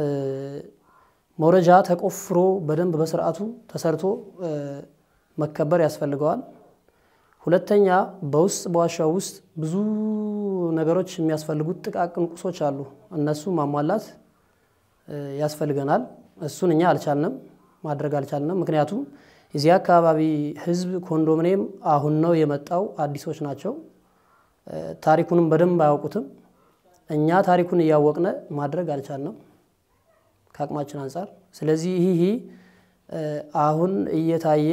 Speaker 12: መውረጃ ተቆፍሮ በደንብ በስርዓቱ ተሰርቶ መከበር ያስፈልገዋል። ሁለተኛ በውስጥ በዋሻው ውስጥ ብዙ ነገሮች የሚያስፈልጉት ጥቃቅን ቁሶች አሉ። እነሱ ማሟላት ያስፈልገናል። እሱን እኛ አልቻልንም፣ ማድረግ አልቻልንም። ምክንያቱም የዚህ አካባቢ ሕዝብ ኮንዶሚኒየም አሁን ነው የመጣው፣ አዲሶች ናቸው። ታሪኩንም በደንብ አያውቁትም። እኛ ታሪኩን እያወቅነ ማድረግ አልቻልንም ከአቅማችን አንጻር። ስለዚህ ይህ አሁን እየታየ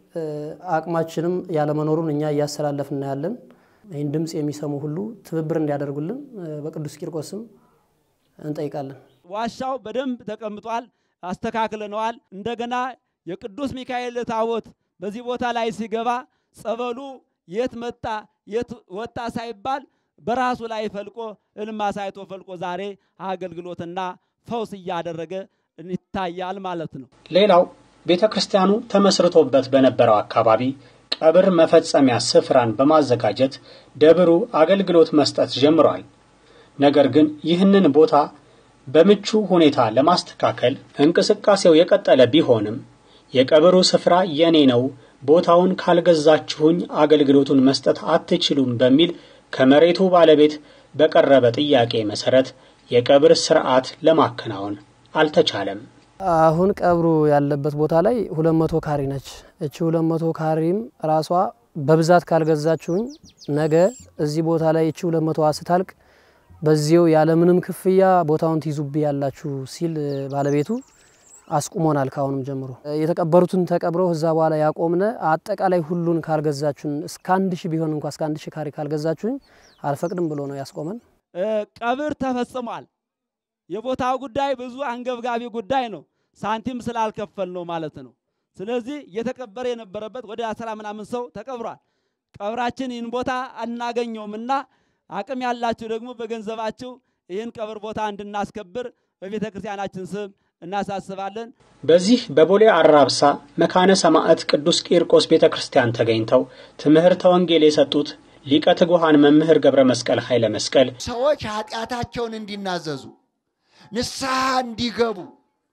Speaker 12: አቅማችንም ያለመኖሩን እኛ እያስተላለፍን ያለን። ይህን ድምፅ የሚሰሙ ሁሉ ትብብር እንዲያደርጉልን በቅዱስ ቂርቆስም እንጠይቃለን።
Speaker 11: ዋሻው በደንብ ተቀምጧል፣ አስተካክለነዋል። እንደገና የቅዱስ ሚካኤል ታቦት በዚህ ቦታ ላይ ሲገባ ጸበሉ የት መጣ የት ወጣ ሳይባል በራሱ ላይ ፈልቆ እልም አሳይቶ ፈልቆ ዛሬ አገልግሎትና ፈውስ እያደረገ ይታያል ማለት ነው።
Speaker 1: ሌላው ቤተ ክርስቲያኑ ተመስርቶበት በነበረው አካባቢ ቀብር መፈጸሚያ ስፍራን በማዘጋጀት ደብሩ አገልግሎት መስጠት ጀምሯል። ነገር ግን ይህንን ቦታ በምቹ ሁኔታ ለማስተካከል እንቅስቃሴው የቀጠለ ቢሆንም የቀብሩ ስፍራ የኔ ነው፣ ቦታውን ካልገዛችሁኝ አገልግሎቱን መስጠት አትችሉም በሚል ከመሬቱ ባለቤት በቀረበ ጥያቄ መሰረት የቀብር ስርዓት ለማከናወን አልተቻለም።
Speaker 12: አሁን ቀብሩ ያለበት ቦታ ላይ ሁለት መቶ ካሪ ነች። እቺ ሁለት መቶ ካሪም ራሷ በብዛት ካልገዛችሁኝ ነገ እዚህ ቦታ ላይ እቺ ሁለት መቶዋ ስታልቅ በዚው ያለምንም ክፍያ ቦታውን ትይዙብ ያላችሁ ሲል ባለቤቱ አስቁሞናል። ካሁንም ጀምሮ የተቀበሩትን ተቀብረው እዛ በኋላ ያቆምነ አጠቃላይ ሁሉን ካልገዛችሁን እስከ አንድ ሺህ ቢሆን እንኳ እስከ አንድ ሺህ ካሪ ካልገዛችሁኝ አልፈቅድም ብሎ ነው ያስቆመን።
Speaker 11: ቀብር ተፈጽሟል። የቦታው ጉዳይ ብዙ አንገብጋቢ ጉዳይ ነው። ሳንቲም ስላልከፈል ነው ማለት ነው። ስለዚህ እየተቀበረ የነበረበት ወደ አስራ ምናምን ሰው ተቀብሯል። ቀብራችን ይህን ቦታ አናገኘውም እና አቅም ያላችሁ ደግሞ በገንዘባችሁ ይህን ቀብር ቦታ እንድናስከብር በቤተ ክርስቲያናችን ስም እናሳስባለን።
Speaker 1: በዚህ በቦሌ አራብሳ መካነ ሰማዕት ቅዱስ ቂርቆስ ቤተ ክርስቲያን ተገኝተው ትምህርተ ወንጌል የሰጡት ሊቀ ትጉሃን መምህር ገብረ መስቀል ኃይለ መስቀል
Speaker 3: ሰዎች ኃጢአታቸውን እንዲናዘዙ ንስሐ እንዲገቡ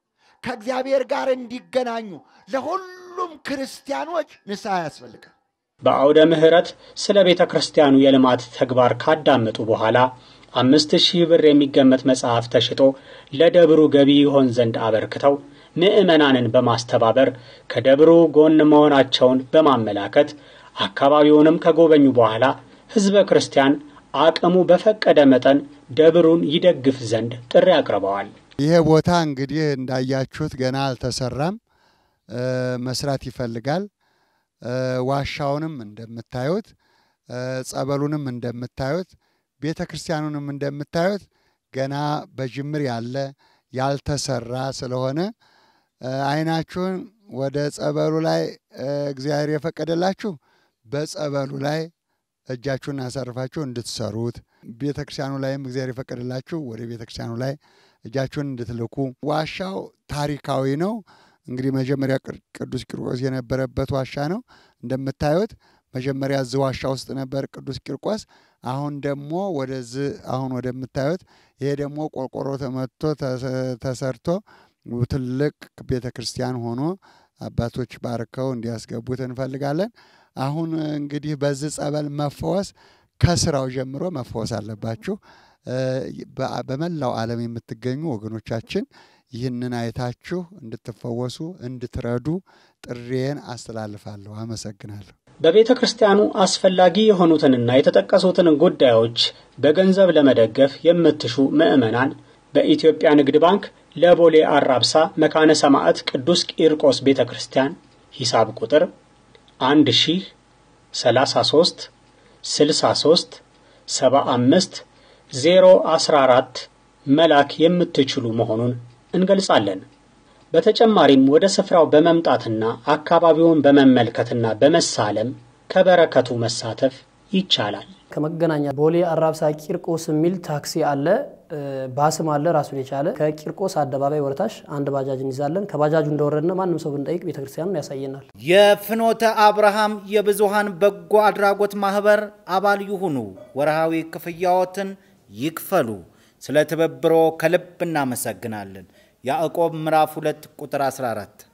Speaker 3: ከእግዚአብሔር ጋር እንዲገናኙ ለሁሉም ክርስቲያኖች ንስሐ ያስፈልጋል።
Speaker 1: በአውደ ምሕረት ስለ ቤተ ክርስቲያኑ የልማት ተግባር ካዳመጡ በኋላ አምስት ሺህ ብር የሚገመት መጽሐፍ ተሽጦ ለደብሩ ገቢ ይሆን ዘንድ አበርክተው ምዕመናንን በማስተባበር ከደብሩ ጎን መሆናቸውን በማመላከት አካባቢውንም ከጎበኙ በኋላ ሕዝበ ክርስቲያን አቅሙ በፈቀደ መጠን ደብሩን ይደግፍ ዘንድ ጥሪ አቅርበዋል።
Speaker 3: ይሄ ቦታ እንግዲህ እንዳያችሁት ገና አልተሰራም፣ መስራት ይፈልጋል። ዋሻውንም እንደምታዩት፣ ጸበሉንም እንደምታዩት፣ ቤተ ክርስቲያኑንም እንደምታዩት ገና በጅምር ያለ ያልተሰራ ስለሆነ አይናችሁን ወደ ጸበሉ ላይ እግዚአብሔር የፈቀደላችሁ በጸበሉ ላይ እጃችሁን አሳርፋችሁ እንድትሰሩት፣ ቤተ ክርስቲያኑ ላይም እግዚአብሔር የፈቀደላችሁ ወደ ቤተ ክርስቲያኑ ላይ እጃችሁን እንድትልኩ። ዋሻው ታሪካዊ ነው። እንግዲህ መጀመሪያ ቅዱስ ቂርቆስ የነበረበት ዋሻ ነው። እንደምታዩት መጀመሪያ እዚህ ዋሻ ውስጥ ነበር ቅዱስ ቂርቆስ። አሁን ደግሞ ወደዚህ አሁን ወደምታዩት ይሄ ደግሞ ቆርቆሮ ተመቶ ተሰርቶ ትልቅ ቤተ ክርስቲያን ሆኖ አባቶች ባርከው እንዲያስገቡት እንፈልጋለን። አሁን እንግዲህ በዚህ ጸበል መፈወስ ከስራው ጀምሮ መፈወስ አለባችሁ። በመላው ዓለም የምትገኙ ወገኖቻችን ይህንን አይታችሁ እንድትፈወሱ እንድትረዱ ጥሪዬን አስተላልፋለሁ። አመሰግናለሁ።
Speaker 1: በቤተ ክርስቲያኑ አስፈላጊ የሆኑትንና የተጠቀሱትን ጉዳዮች በገንዘብ ለመደገፍ የምትሹ ምዕመናን በኢትዮጵያ ንግድ ባንክ ለቦሌ አራብሳ መካነ ሰማዕት ቅዱስ ቂርቆስ ቤተ ክርስቲያን ሂሳብ ቁጥር 1 ሺህ 33 63 75 014 መላክ የምትችሉ መሆኑን እንገልጻለን። በተጨማሪም ወደ ስፍራው በመምጣትና አካባቢውን በመመልከትና በመሳለም ከበረከቱ መሳተፍ ይቻላል።
Speaker 12: ከመገናኛ ቦሌ አራብሳ ቂርቆስ የሚል ታክሲ አለ፣ ባስም አለ ራሱን የቻለ። ከቂርቆስ አደባባይ ወረታች አንድ ባጃጅ እንይዛለን። ከባጃጁ እንደወረድነ ማንም ሰው ብንጠይቅ ቤተክርስቲያኑን ያሳየናል።
Speaker 14: የፍኖተ አብርሃም የብዙሃን በጎ አድራጎት ማህበር አባል ይሁኑ። ወርሃዊ ክፍያዎትን ይክፈሉ። ስለ ትብብሮ ከልብ እናመሰግናለን። ያዕቆብ ምዕራፍ 2 ቁጥር 14